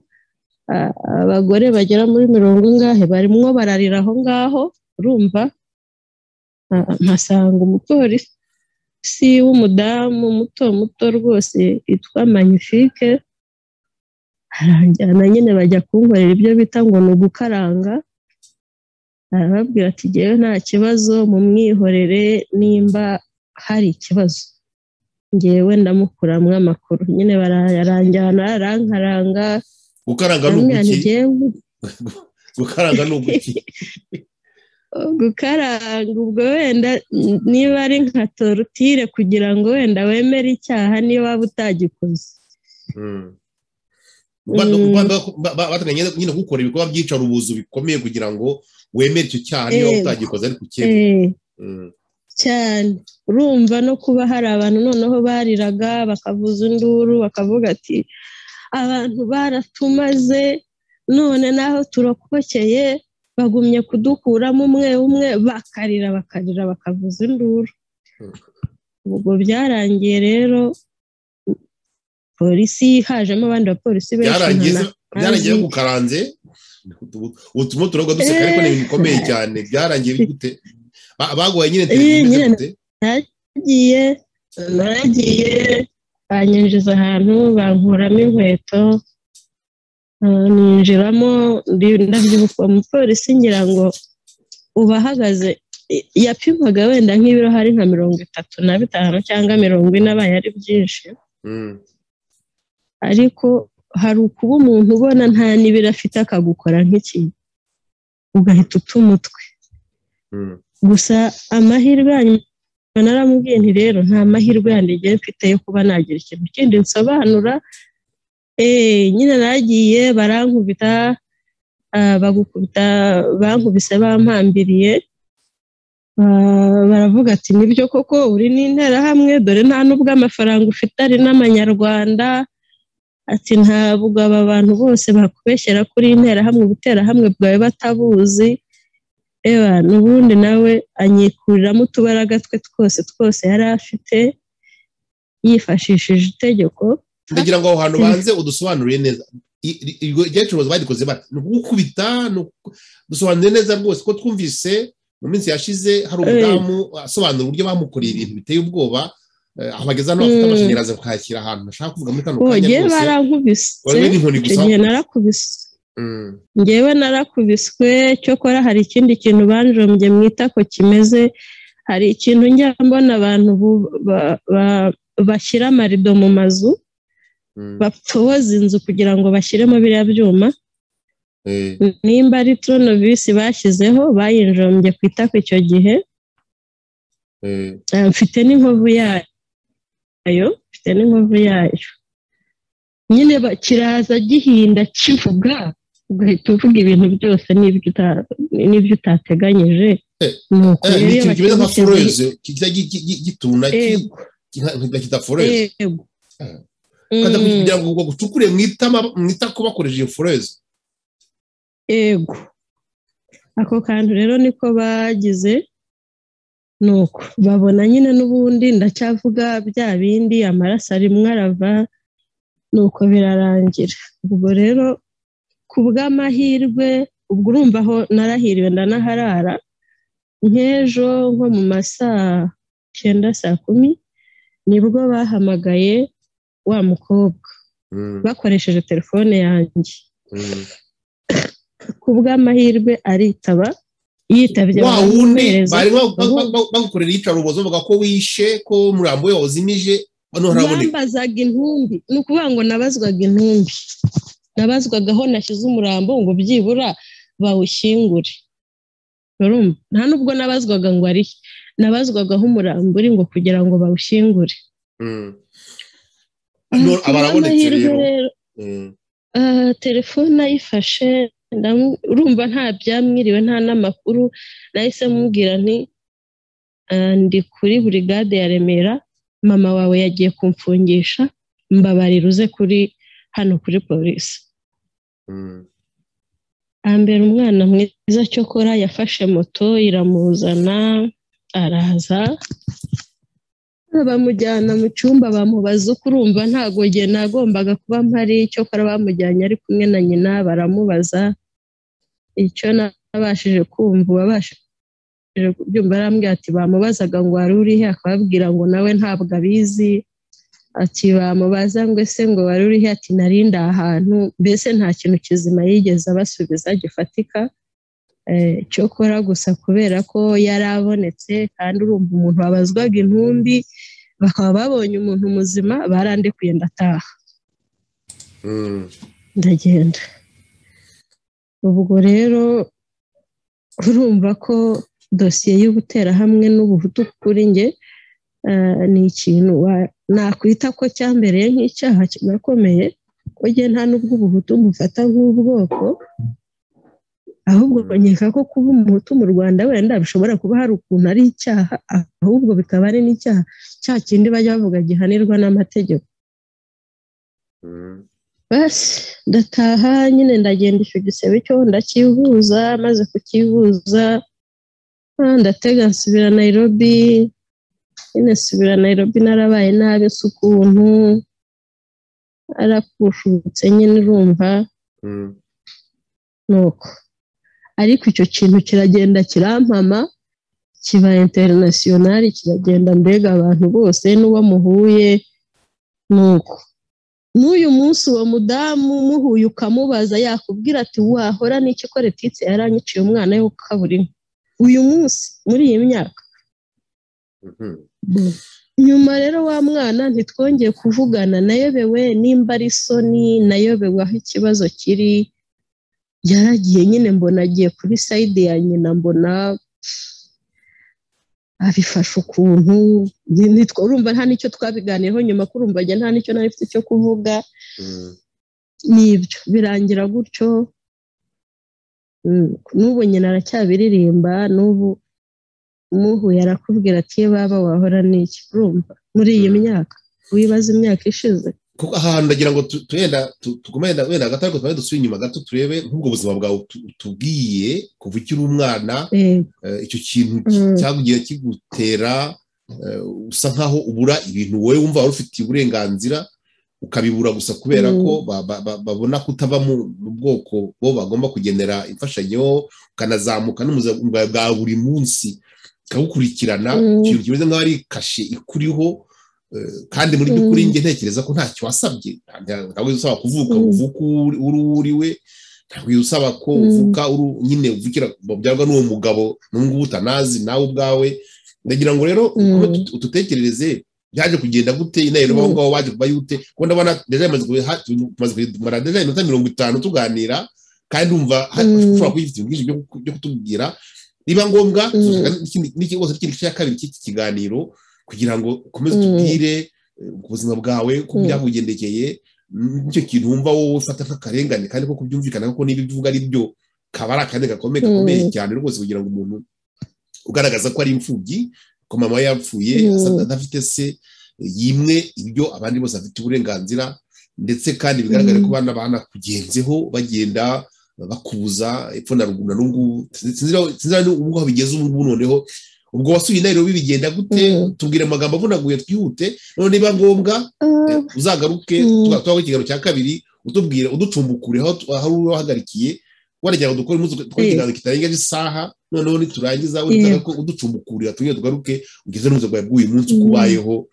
abagore bagera muri mirongo ingahe barimo bararira aho ngaho urumva mpasanga umupolisi w'umudamu muto muto rwose witwa manifike aranjyana nyine bajya kunkorera ibyo bita ngo ni ugukaranga arababwira ati ngewe nta kibazo mumwihorere nimba hari ikibazo ngewe ndamukuramo amakuru nyine baranjyana arankaranga gukaranga ni uguki gukaranga ni uguki gukaranga ubwo wenda niba ari nka torutire kugira ngo wenda wemere icyaha niyo waba utagikoze batanganya nyine gukora ibikorwa byica ubuzu bikomeye kugira ngo wemere icyo cyaha niyo waba utagikoze ariko ukekwa cyane urumva no kuba hari abantu noneho bariraga bakavuza induru bakavuga ati abantu baratumaze none naho turokokeye bagumye kudukuramo umwe umwe bakarira bakarira bakavuza induru ubwo byarangiye rero polisi hajemo abandi bapolisi benshi byarangiye gukaranze ubutumwa turabwo duseka ariko ni ibintu bikomeye cyane byarangiye gute baguhaye nyine telefone nagiye nagiye banyinjiza ahantu bankuramo inkweto ninjiramo ndabyibuka umupolisi ngira ngo uba ahagaze yapimaga wenda nk'ibiro hari nka mirongo itatu na bitanu cyangwa mirongo ine abaye ari byinshi ariko hari ukuba umuntu ubona nta n'ibiro afite akagukora nk'ikintu ugahita uta umutwe gusa amahirwe yanyuma naramubwiye nti rero nta mahirwe yanjye mfite yo kuba nagira ikintu kindi nsobanura nyine nagiye barankubita bagukubita bankubise bampambiriye baravuga ati nibyo koko uri n'interahamwe dore nta n'ubwo amafaranga ufite ari n'amanyarwanda ati ntabwo aba bantu bose bakubeshyera kuri interahamwe ubuterahamwe bwawe batabuzi eba n'ubundi nawe anyikuriramo utubaraga twe twose twose yari afite yifashishije itegeko ndagira ngo aho hantu banze udusobanurire neza iryo curuzi badikoze bati ni ukugukubita dusobanuriye neza rwose ko twumvise mu minsi yashize hari umudamu asobanura uburyo bamukoreye ibintu biteye ubwoba aho bageze hano bafite amashanyarazi bakayashyira ahantu bashaka kuvuga muri kano kanya rwose barankubise igihe narakubise ngewe narakubiswe cyokora hari ikindi kintu banjombye mwita ko kimeze hari ikintu njya mbona abantu bashyira amarido mu mazu batoboza inzu kugira ngo bashyiremo biriya byuma nimba ari toronovisi bashyizeho bayinjombye ku itako icyo gihe mfite n'inkovu yayo mfite n'inkovu yayo nyine kiraza gihinda kivuga ugahita uvuga ibintu byose n'ibyo utateganyije ni ukuri iyo kimeze nka foreze gituna kidaforeze kugira ngo gucukure mu itako bakoresheje iyo foreze yego ako kantu rero niko bagize ni uko babona nyine n'ubundi ndacyavuga bya bindi amaraso arimwo arava ni uko birarangira ubwo rero ku bw'amahirwe ubwo urumva aho narahiriwe ndanaharara nk'ejo nko mu masaa cyenda saa kumi nibwo bahamagaye wa mukobwa bakoresheje telefone yanjye ku bw'amahirwe aritaba yitabye wa wundi bari bagukorera iyicarubozo bavuga ko wishe ko umurambo we wawuzimije bambazaga intumbi ni ukuvuga ngo nabazwaga intumbi nabazwaga aho nashyize umurambo ngo byibura bawushyingure nta nubwo nabazwaga ngo ari nabazwaga aho umurambo uri ngo kugira ngo bawushyingure abarabonetse rero telefone ayifashe urumva nta byamwiriwe nta n'amakuru nahise mubwira nti ndi kuri burigade ya remera mama wawe yagiye kumfungisha mbabarira uze kuri hano kuri polisi hambere umwana mwiza cyokora yafashe moto iramuzana araza bamujyana mu cyumba bamubaza uko urumva ntabwo nge nagombaga kuba mpari cyokora bamujyanye ari kumwe na nyina baramubaza icyo nabashije kumva uwabashije kubyumva arambwira ati bamubazaga ngo wari urihe akababwira ngo nawe ntabwo abizi ati bamubaza ngo ese ngo wari urihe ati narinde ahantu mbese nta kintu kizima yigeze abasubiza gifatika cyokora gusa kubera ko yari abonetse kandi urumva umuntu wabazwaga intumbi bakaba babonye umuntu muzima barandekuye ndataha ndagenda ubwo rero urumva ko dosiye y'ubuterahamwe n'ubuhutu kuri nge ni ikintu nakwita ko cyambereye nk'icyaha kinakomeye ko nge nta n'ubwo ubuhutu mufata nk'ubwoko ahubwo nkeka ko kuba umuhutu mu rwanda wenda bishobora kuba hari ukuntu ari icyaha ahubwo bikaba ari n'icyaha cya kindi bajya bavuga gihanirwa n'amategeko basi ndataha nyine ndagenda icyo gisebe cyo ndakivuza maze kukivuza ndatega nsubira nayirobi nyine nsubira nayirobi narabaye nabi si ukuntu arakushutse nyine urumva nuko ariko icyo kintu kiragenda kirampama kiba interinasiyonari kiragenda mbega abantu bose n'uwo muhuye nuko n'uyu munsi uwo mudamu muhuye ukamubaza yakubwira ati wahora n'iki ko letitse yaranyiciye umwana we kaburimbo uyu munsi muri iyi myaka nyuma rero wa mwana ntitwongeye kuvugana nayobewe nimba ari isoni nayobewe aho ikibazo kiri yaragiye nyine mbona agiye kuri sayidi ya nyina mbona abifashe ukuntu urumva nta n'icyo twabiganiyeho nyuma kurumva njye nta n'icyo nari mfite cyo kuvuga nibyo birangira gutyo n'ubu nyina aracyabiririmba n'ubu muhuye arakubwira ati iyo baba wahora n'iki urumva muri iyi myaka wibaza imyaka ishize kuko ahantu ndagira ngo turenda tugumane wenda hagati ariko tubaye dusubire inyuma gato turebe nk'ubwo buzima bwawe tubwiye kuva ukiri umwana icyo kintu cyagugiye kigutera usa nkaho ubura ibintu wowe wumva wari ufitiye uburenganzira ukabibura gusa kubera ko babona kutava mu bwoko bo bagomba kugenera imfashanyo ukanazamuka n'ubuzima bwa buri munsi ikagukurikirana ikintu kimeze nk'aho ari kashe ikuriho kandi muri by'ukuri njye ntekereza ko ntacyo wasabye ntabwo usaba kuvuka uvuka uri uriwe ntabwo usaba ko uvuka nyine uvukira byarwa n'uwo mugabo n'ubu utanazi nawe ubwawe ndagira ngo rero ututekerereze byaje kugenda gute intero aho ngaho waje kuba yute kuko ndabona deje tumaze kumara deje iminota mirongo itanu tuganira kandi wumva ushobora kuba ufite ubwinshi byo kutubwira niba ngombwa n'ikindi cyose kindi cya kabiri cy'iki kiganiro kugira ngo ukomeze utubwire ku buzima bwawe ko byakugendekeye nicyo kintu wumva wowe ufata nk'akarengane kandi ko kubyumvikana ko niba ibyo uvuga ari byo kaba ari akarengane gakomeye gakomeye cyane rwose kugira ngo umuntu ugaragaza ko ari imfubyi ko mama yapfuye adafite se yimwe ibyo abandi bose bafite uburenganzira ndetse kandi bigaragara ko abana banakugenzeho bagenda bakubuza epfo na ruguru na rungubu sinzi ubwo bigeze ubu ngubu noneho ubwo wasuye intero bibigenda gute tubwire amagambo avunaguye twihute none niba ngombwa uzagaruke tuba ikiganiro cya kabiri utubwire uducumbukure aho uri wahagarikiye waragira ngo dukore ikiganiro kitarengeje isaha noneho niturangiza ko uducumbukurira tubwire tugaruke ugeze n'ubuzima bwawe bw'uyu munsi uko ubayeho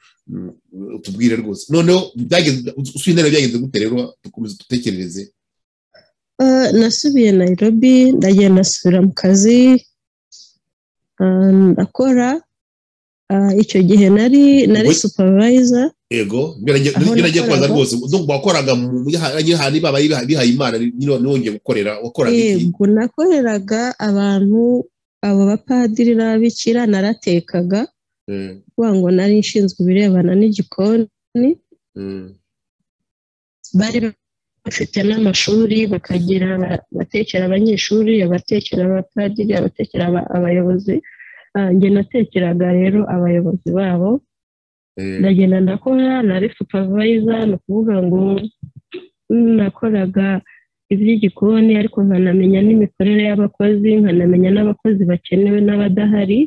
utubwire rwose noneho usuye intero byagenze gute rero dukomeze dutekerereze nasubiye nayirobi ndagenda nasubira mu kazi ndakora icyo gihe nari nari supavayiza yego ngiye kubaza rwose wakoraga ahantu bihaye imana ntiwongeye gukorera wakoraga iki yego nakoreraga abantu abo bapadiri n'ababikira naratekaga kuvuga ngo nari nshinzwe ibirebana n'igikoni bari bafite n'amashuri bakagira batekera abanyeshuri abatekera abapadiri abatekera abayobozi njye natekeraga rero abayobozi babo ndagenda ndakora nari supavayiza ni ukuvuga ngo nakoraga iby'igikoni ariko nkanamenya n'imikorere y'abakozi nkanamenya n'abakozi bakenewe n'abadahari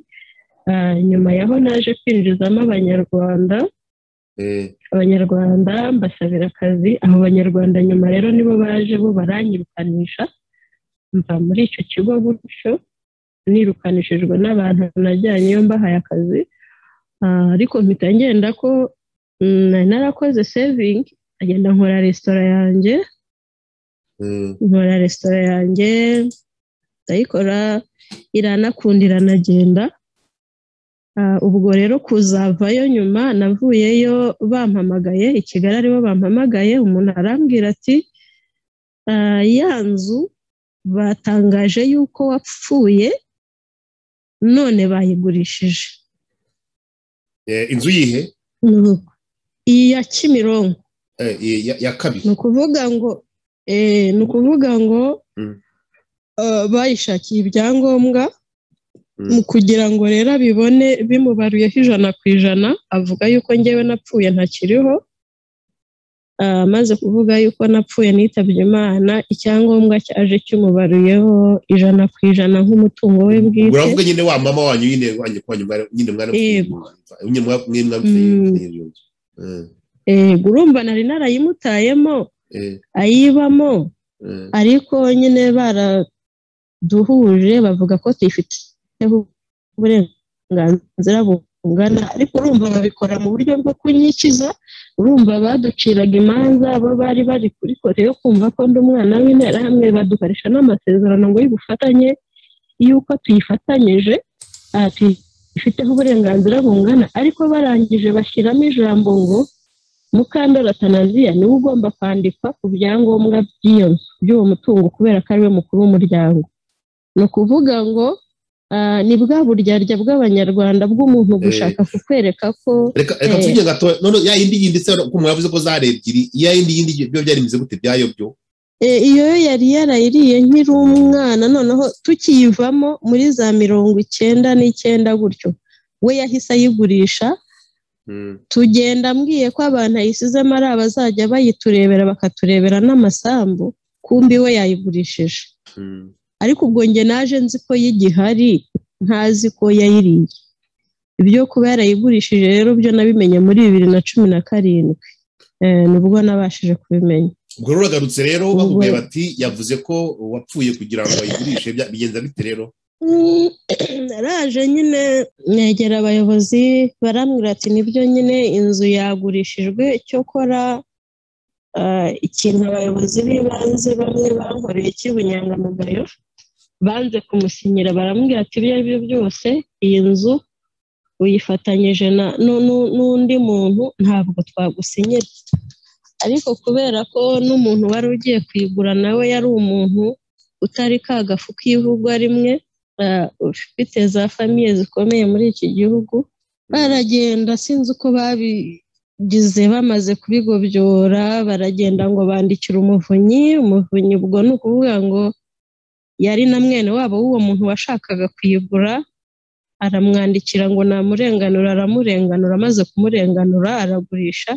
nyuma yaho naje kwinjizamo abanyarwanda abanyarwanda mbasabira akazi abo banyarwanda nyuma rero nibo baje bo baranyirukanisha mva muri icyo kigo gutyo nirukanishijwe n'abantu najyanyeyo mbahaye akazi ariko mpita ngenda ko narakoze sevingi agenda nkora resitora yanjye nkora resitora yanjye ndayikora iranakundira nagenda ubwo rero kuzavayo nyuma navuyeyo bampamagaye i kigali aribo bampamagaye umuntu arambwira ati ya nzu batangaje yuko wapfuye none bayigurishije inzu yihe iyi ya kimironko ya kabiri ni ukuvuga ngo ni ukuvuga ngo bayishakiye ibyangombwa kugira ngo rero abibone bimubaruyeho ijana ku ijana avuga yuko ngewe napfuye ntakiriho amaze kuvuga yuko napfuye nitabye imana icyangombwa cyaje kimubaruyeho ijana ku ijana nk'umutungo we bwite uravuga nyine wa mama wanyu nyine wanyu nyine yego urumva nari narayimutayemo ayibamo ariko nyine baraduhuje bavuga ko tuyifite uburenganzira bungana ariko urumva babikora mu buryo bwo kunyikiza urumva baduciraga imanza bo bari bari kuri kote yo kumva ko ndi umwana w'interahamwe badukoresha n'amasezerano ngo y'ubufatanye y'uko tuyifatanyije ifiteho uburenganzira bungana ariko barangije bashyiramo ijambo ngo mukandori atanaziya niwe ugomba kwandikwa ku byangombwa by'iyo nzu by'uwo mutungo kubera ko ariwe mukuru w'umuryango ni ukuvuga ngo ah, ni bwa buryarya bw'abanyarwanda bw'umuntu gushaka kukwereka ko reka reka Eh. tuvuge gato none ya yindi yinditse ko umuntu yavuze ko zari ebyiri ya yindi yindi byo byarimeze gute byayobyo Eh, iyo yo yari yarayiriye nkiri umwana noneho tukiyivamo muri za mirongo icyenda n'icyenda gutyo we yahise ayigurisha Mm. tugenda mbwiye ko abantu ayisizemo ari abazajya bayiturebera bakaturebera n'amasambu kumbi we yayigurishije Mm. ariko ubwo njye naje nzi ko y'igihari ntazi ko yayiriye ibyo kuba yarayigurishije rero byo nabimenye muri bibiri na cumi na karindwi Eh, nibwo nabashije kubimenya ubwo rero uragarutse rero Ubwo- bakubwiye bati yavuze ko wapfuye kugira ngo ayigurishe bya- bigenza bite rero Mm, naraje nyine negera abayobozi barambwira ati nibyo nyine inzu yagurishijwe cyokora ah, ikintu abayobozi b'ibanze bamwe bankoreye cy'ubunyangamugayo banze kumusinyira barambwira ati ibyo ari byo byose iyi nzu uyifatanyije na nu- nu- n'undi muntu ntabwo twagusinyira ariko kubera ko n'umuntu wari ugiye kuyigura nawe yari umuntu utari kagafu k'ivugwa rimwe ah, ufite za famiye zikomeye muri iki gihugu baragenda sinzi uko babigize bamaze kubigobyora baragenda ngo bandikire umuvunyi umuvunyi ubwo ni ukuvuga ngo yari na mwene wabo w'uwo muntu washakaga kuyigura aramwandikira ngo namurenganura aramurenganura amaze kumurenganura aragurisha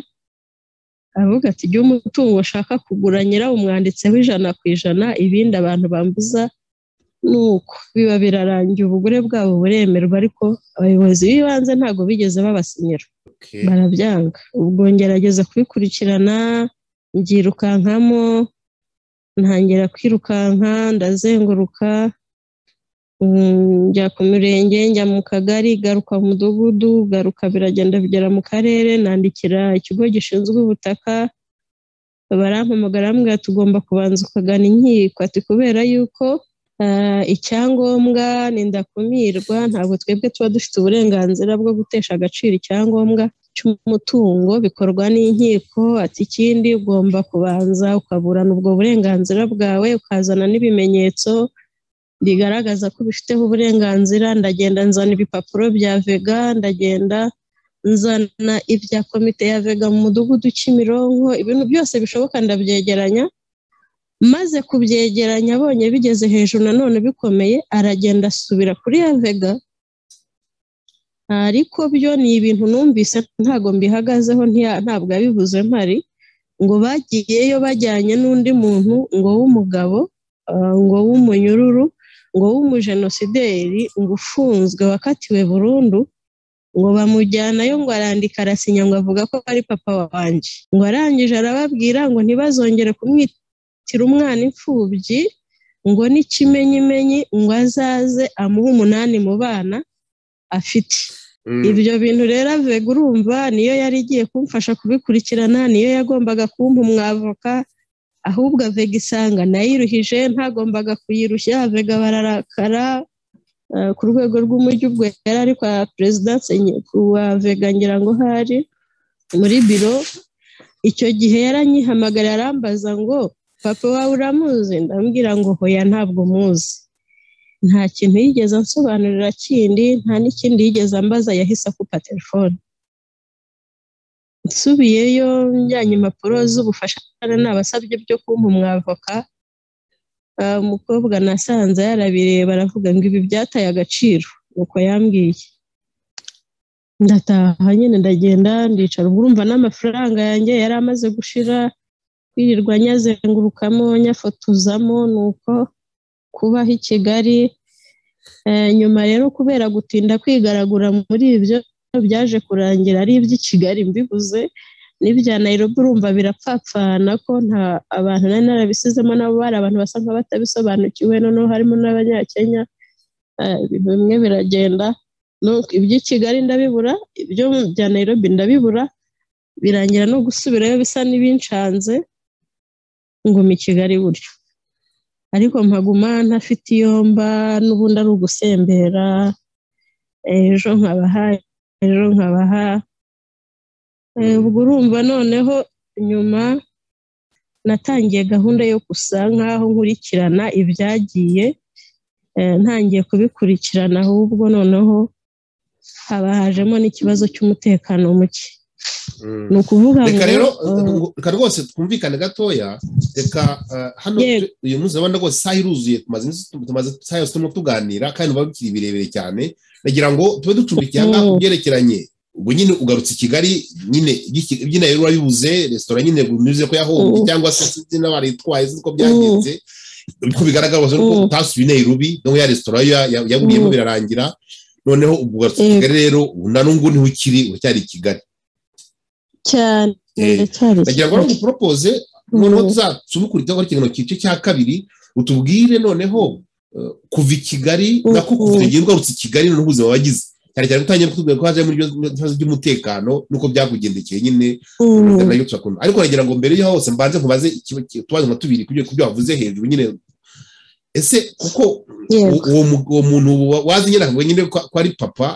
aravuga ati igihe umutungo ushaka kugura nyirawumwanditseho ijana ku ijana ibindi abantu bambuza nuko biba birarangiye ubugure bwabo buremerwa ariko abayobozi b'ibanze ntabwo bigeze babasinyira Okay. barabyanga ubwo ngerageza kubikurikirana mbyirukankamo ntangira kwirukanka ndazenguruka mm, njya ku mirenge njya mu kagari garuka mu mudugudu garuka biragenda bigera mu karere nandikira ikigo gishinzwe ubutaka barampamagara bambwira tugomba kubanza ukagana inkiko ati kubera yuko ah, icyangombwa ni ndakumirwa ntabwo twebwe tuba dufite uburenganzira bwo gutesha agaciro icyangombwa cy'umutungo bikorwa n'inkiko ati ikindi ugomba kubanza ukaburana ubwo burenganzira bwawe ukazana n'ibimenyetso bigaragaza ko ubifiteho uburenganzira ndagenda nzana ibipapuro bya vega ndagenda nzana ibya komite ya vega mu mudugudu kimironko ibintu byose bishoboka ndabyegeranya maze kubyegeranya abonye bigeze hejuru nanone bikomeye aragenda asubira kuri ya vega ariko byo ni ibintu numvise ntabwo mbihagazeho ntiya- ntabwo yabivuze mpari ngo bagiyeyo bajyanye n'undi muntu ngo w'umugabo ah, ngo w'umunyururu ngo w'umujenosideri ngo ufunzwe wakatiwe burundu ngo bamujyanayo ngo arandika arasinya ngo avuga ko ari papa wanjye ngo arangije arababwira ngo ntibazongere kumwitira umwana imfubyi ngo n'ikimenyimenyi ngo azaze amuhe umunani mu bana afite Mm. ibyo bintu rero avega urumva niyo yari igiye kumfasha kubikurikirana niyo yagombaga kumpa umwavoka ahubwo avega isanga nayiruhije ntagombaga kuyirushya avega bararakara eh, ku rwego rw'umujyi ubwo yari ari kwa perezidanse nye- ku wa vega ngira ngo hari muri biro icyo gihe yaranyihamagara arambaza ngo papa wawe uramuzi ndambwira ngo hoya ntabwo muzi nta kintu yigeze ansobanurira kindi nta n'ikindi yigeze ambaza yahise akupa telefone nsubiyeyo njyanye impapuro z'ubufasha nabasabye byo kumpa umwavoka ah, umukobwa nasanze yarabireba aravuga ngo ibi byataye agaciro nuko yambwiye ndataha nyine ndagenda ndicara ubwo urumva n'amafaranga yanjye yari amaze gushira kwirirwa nyazengurukamo nyafotozamo nuko kubaho i Kigali Eh, nyuma rero kubera gutinda kwigaragura muri ibyo byaje kurangira ari iby'i Kigali mbivuze n'ibya Nairobi urumva birapfapfana ko nta abantu nari narabisizemo nabo bari abantu basa nk'abatabisobanukiwe noneho harimo n'abanyakenya Eh, ibintu bimwe biragenda Nuko iby'i Kigali ndabibura ibyo mu bya Nairobi ndabibura birangira no gusubirayo bisa n'ibincanze nguma i Kigali buryo ariko mpaguma ntafite iyo mba n'ubundi ari ugusembera ejo nkabaha ejo nkabaha ubwo urumva noneho nyuma natangiye gahunda yo gusa nk'aho nkurikirana ibyagiye ntangiye kubikurikirana ahubwo noneho haba hajemo n'ikibazo cy'umutekano muke ni ukuvuga reka rero ngo reka rwose twumvikane gatoya reka eh, hano Yego. tu- uyu munsi urabona rwose isaha iruzuye tumaze iminsi tu- tumaze isaha yose turimo tuganira kandi biba bikiri birebire cyane ndagira ngo tube ducumbikiye aha ngaha ku Mhm. byerekeranye ubwo nyine ugarutse i kigali nyine iby'i- iby'i nayo wabibuze resitora nyine binyuze ko yahombye Mhm. cyangwa se sinzi n'abari itwaye sinzi ko byagenze uko bigaragara rwose ko Mhm. utasubiye i nairobi donc ya resitora yo ya- ya- yaburiyemo Mhm. birarangira noneho ubwo ugarutse i Yego. kigali rero ubu na n'ubwo niho ukiri uracyari i kigali cyane Eh, ndacyari ndagira ngo kigali. nguporopose noneho tuzasubukurizaho kino gice cya kabiri utubwire noneho eh, kuva i kigali Mm, nako kuva mm. ugiye ugarutse i kigali noneho ubuzima wagize cyane cyane utangiye kutubwira ko haje muri ibyo bibazo by'umutekano n'uko byakugendekeye nyine Mm. nayo turakunda ariko nagira ngo mbere y'aho hose mbanze nkubaze utubazo nka tubiri ku byo ku byo wavuze hejuru nyine ese kuko Yego. u- uwo mu- uwo muntu wa- wazi nyine akavuga nyine ko ko ari papa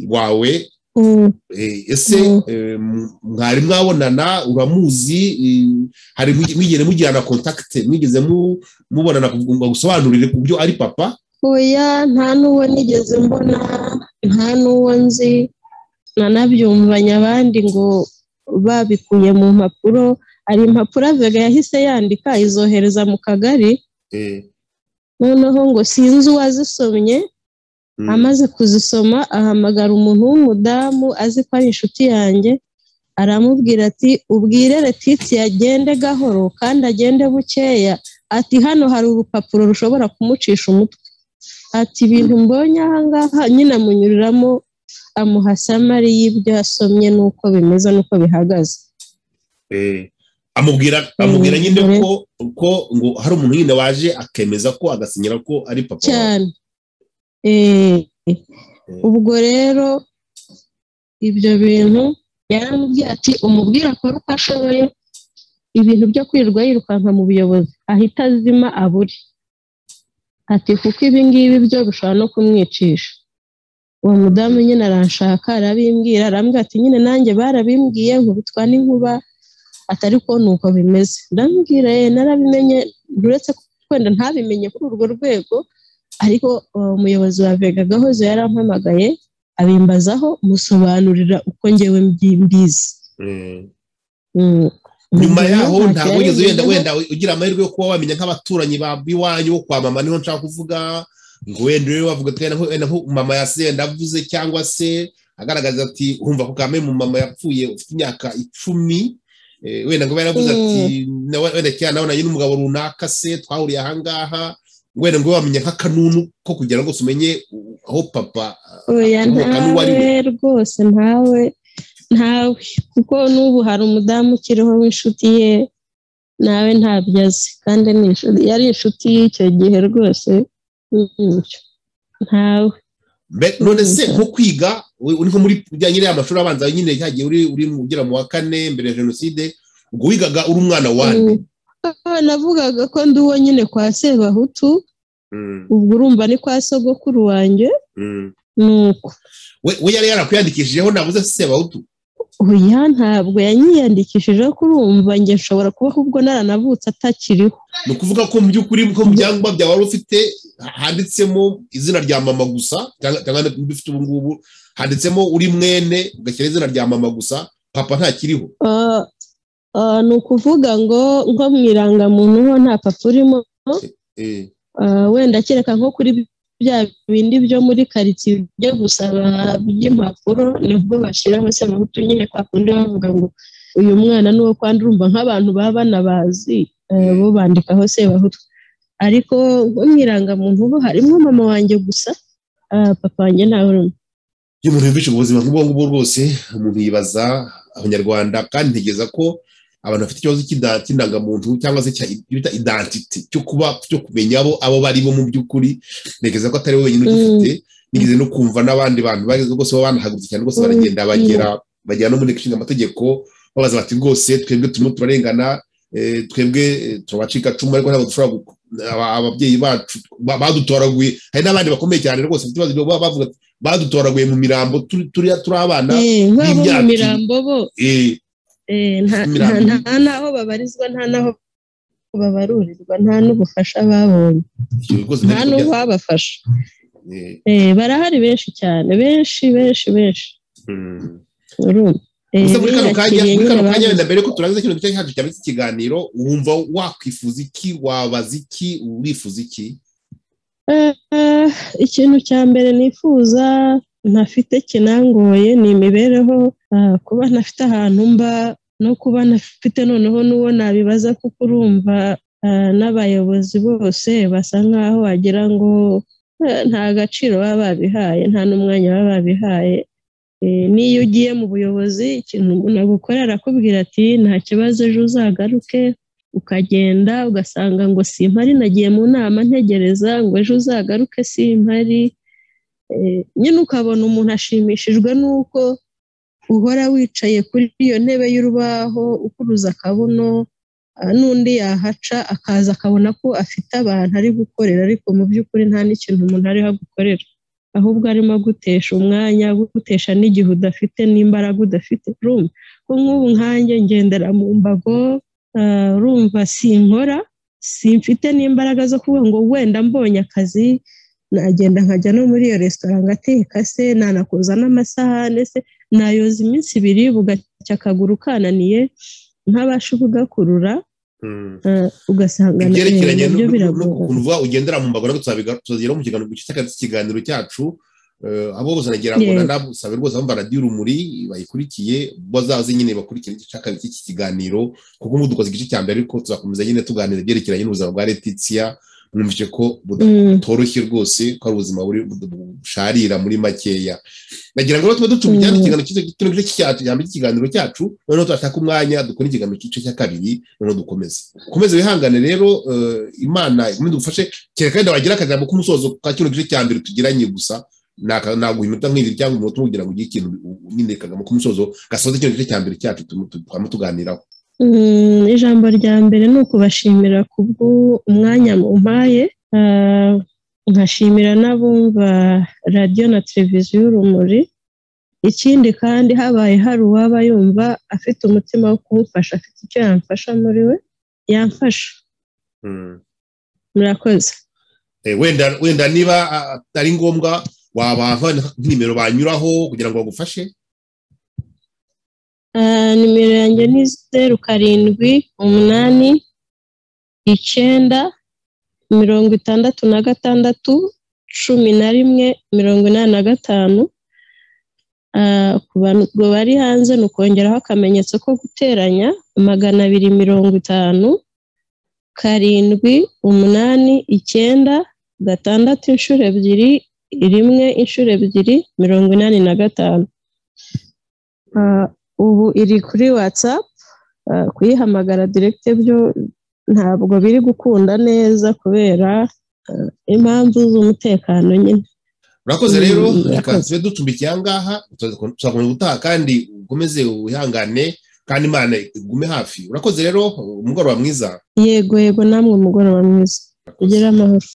wawe Mm. Eh, ese Mm. eh, m- mwari mwabonana uramuzi eh, hari mwig- mwigeze mugirana kontakite mwigeze mu- mubonana ku- ngo gusobanurire ku byo ari papa oya nta n'uwo nigeze mbona nta n'uwo nzi nanabyumvanye abandi ngo babikuye mu mpapuro hari impapuro avega yahise yandika izohereza mu kagari Eh, noneho ngo sinzi uwazisomye mm, amaze kuzisoma ahamagara umuntu w'umudamu azi ko ari inshuti yanjye aramubwira ati ubwire Letitia agende gahoro kandi agende bukeya ati hano hari urupapuro rushobora kumucisha umutwe ati ibintu mbonye aha ngaha nyine amunyuriramo amuha samari y'ibyo yasomye n'uko bimeze n'uko bihagaze eh, amubwira amubwira Mm, nyine dore. ko ko ngo hari umuntu nyine waje akemeza ko agasinyira ko ari papa wawe. cyane Eh, ubwo rero ibyo bintu yaramubwiye ati umubwire akore uko ashoboye ibintu byo kwirirwa yirukanka mu buyobozi ahita azima abure ati kuko ibi ngibi byo bishobora no kumwicisha uwo mudamu nyine aranshaka arabimbwira arambwira ati nyine nanjye barabimbwiye nkubitwa n'inkuba atari ko ni uko bimeze ndambwira ye narabimenye uretse ko wenda ntabimenye kuri urwo rwego ariko uh, umuyobozi wa vega gahozo yarampamagaye abimbazaho musobanurira uko ngewe mbi- mbizi Eh, Mm. nyuma yaho Ntacyo ntabwo wigeze wenda yarenzeho. wenda ugira amahirwe yo kuba wamenya nk'abaturanyi ba iwanyu wo kwa mama niho nshaka kuvuga ngo wenda rero bavuga ati wenda nko- wenda nko mama yasize yenda avuze cyangwa se agaragaza ati humva ko kame mu mama yapfuye ufite imyaka icumi eh, wenda ngo yaravuze Mm. ati nawe wenda cyane nabonanye n'umugabo runaka se twahuriye aha ngaha wenda ngo wamenya nk'akanunu ko kugira ngo umenye aho papa oya akomoka n'uwo ari we ntawe rwose ntawe ntawe kuko n'ubu hari umudamu ukiriho w'inshuti ye nawe ntabyo azi kandi ni inshuti yari inshuti y'icyo gihe rwose n'icyo. ntawe Mbe- none se Mhm. nko kwiga uri uri nko muri bya nyine amashuri abanza nyine cyagiye uri uri mu- ugera mu wa kane mbere ya jenoside ubwo wigaga uri umwana wane Mm. navugaga ko ndi uwo nyine kwa sebahutu Mm, ubwo urumva ni kwa sogokuru wanjye mm. ni uko we we yari yarakwiyandikishijeho nabuze sebahutu oya ntabwo yanyiyandikishijeho ko urumva njye nshobora kubaho ubwo naranavutse atakiriho ni ukuvuga ko mu by'ukuri ko mu byangombwa byawe wari ufite handitsemo izina rya mama gusa cyangwa cyangwa n'ibyo ufite ubu ngubu handitsemo uri mwene ugashyira izina rya mama gusa papa ntakiriho Ah, ah, ni ukuvuga ngo nko mu irangamuntu ho nta papa urimo Eh, ah, wenda kereka nko kuri bya bindi byo muri karitsiye byo gusaba by'impapuro nibwo bashyiraho sebahutu nyine kwa kundi bavuga ngo uyu mwana ni uwo kwandi urumva nk'abantu baba banabazi ah, bo bandikaho sebahutu ariko nko mu irangamuntu ho harimo mama wanjye gusa ah, papa wanjye ntawe urimo iyo umuntu yumvise ubuzima nk'ubwo ngubwo rwose umuntu yibaza abanyarwanda kandi ntegereza ko abantu bafite ikibazo cy'ida- cy'indangamuntu cyangwa se cya- icyo bita identity cyo kuba cyo kumenya abo abo bari bo mu by'ukuri ntegereza ko atari we wenyine ugifite nigeze no kumva n'abandi bantu bageze rwose baba banahagurutse cyane rwose Mm, baragenda bagera bagera no mu nteko ishinga amategeko babaza bati rwose twebwe turimo turarengana eh, twebwe eh, turabacika cumu ariko ntabwo dushobora gu- aba- ababyeyi bacu ba- badutoraguye hari n'abandi bakomeye cyane rwose bafite ibibazo byo baba bavuga ati, badutoraguye mu mirambo turi turi turi abana Eh, baba bo mu y'imyaka mirambo bo eh, eh, nta Imirambo. nta- nta n'aho babarizwa nta n'aho babarurirwa nta n'ubufasha babonye ibyo bikozwe nta n'ibyo bya- n'uwabafasha eh, Eh, barahari benshi cyane benshi benshi benshi mm. urumva Eh, gusa muri kano kanya biyakiriye muri nyine kano kanya babuze. wenda mbere yuko turangiza kino gice cyacu cya iki kiganiro wumva wakwifuza iki wabaza iki urifuza iki Eh, eh, ikintu cya mbere nifuza ntafite kinangoye ni imibereho eh, kuba ntafite ahantu mba no kuba ntafite noneho n'uwo nabibaza kuko urumva eh, n'abayobozi bose basa nkaho wagira ngo eh, nta gaciro baba babihaye nta n'umwanya baba babihaye Eh, n'iyo ugiye mu buyobozi ikintu umuntu agukorera arakubwira ati nta kibazo ejo uzagaruke ukagenda ugasanga ngo simpari nagiye mu nama ntegereza ngo ejo uzagaruke simpari Eh, nyine ukabona umuntu ashimishijwe n'uko uhora wicaye kuri iyo ntebe y'urubaho ukuruza akabuno ah, n'undi yahaca akaza akabona ko afite abantu ari gukorera ariko mu by'ukuri nta n'ikintu umuntu ariho agukorera ahubwo arimo agutesha umwanya agutesha n'igihe udafite n'imbaraga udafite urumva ko nk'ubu nkanjye ngendera mu mbago Ah, urumva sinkora simfite n'imbaraga zo kuvuga ngo wenda mbonye akazi nagenda nkajya no muri iyo resitora ngateka se nanakoza n'amasahane se nayoza iminsi ibiri bugacya akaguru kananiye ntabasha kugakurura Mm. ah, ugasanga na- ibyerekeranye nabyo biragora n'ukuntu uvuga ugendera mu mbago nabwo tuzabiga- tuzageraho mu kiganiro gice cy'akazi ikiganiro cyacu Eh, abo bose nagira ngo Yego. nanabusabe rwose abumva radiyo urumuri bayikurikiye bazaze nyine bakurikira igice cya kabiri cy'iki kiganiro kuko nk'ubu dukoze igice cya mbere ariko tuzakomeza nyine tuganira ibyerekeranye n'ubuzima bwa letitia mwumvise ko buda Mm, butoroshye rwose ko ari ubuzima buri busharira muri makeya nagira ngo rero tube ducuma Mm. icyanya ikiganiro cyiza kino gice cyacu cyambere cy'ikiganiro cyacu noneho turashaka umwanya dukora ikiganiro cy'igice cya kabiri noneho dukomeze dukomeze wihangane rero eh, imana ikomeze dufashe kereka wenda wagira akajambo k'umusozo ka kino gice cya mbere tugiranye gusa naka- naguha iminota nk'ibiri cyangwa umunota umwe kugira ngo ugire ikintu u- nyine kagamo k'umusozo gasoze kino gice cya mbere cyacu tu- tu- twama tuganiraho mm, ijambo rya mbere ni ukubashimira kubw'umwanya mumpaye ah, nkashimira n'abumva radiyo na televiziyo y'urumuri ikindi kandi habaye hari uwaba yumva afite umutima wo kumufasha afite icyo yamfasha muri we yamfasha Mm. murakoze Eh, wenda wenda niba ah, ari ngombwa wabaha nk'inimero banyuraho kugira ngo bagufashe Ah, nimero yanjye ni zeru karindwi umunani icyenda mirongo itandatu na gatandatu cumi na rimwe mirongo inani na gatanu Ah, ku bantu bari hanze ni ukongeraho akamenyetso ko guteranya magana abiri mirongo itanu karindwi umunani icyenda gatandatu inshuro ebyiri rimwe inshuro ebyiri mirongo inani na gatanu Ah, ubu iri kuri watsapu kuyihamagara direkite byo ntabwo biri gukunda neza kubera ah, impamvu z'umutekano nyine urakoze Mm, rero urakoze. reka tube ducumbikiye ahangaha tuzakomeza gutaha kandi ukomeze wihangane kandi imana igume hafi urakoze rero umugoroba mwiza yego yego namwe umugoroba mwiza ugire amahoro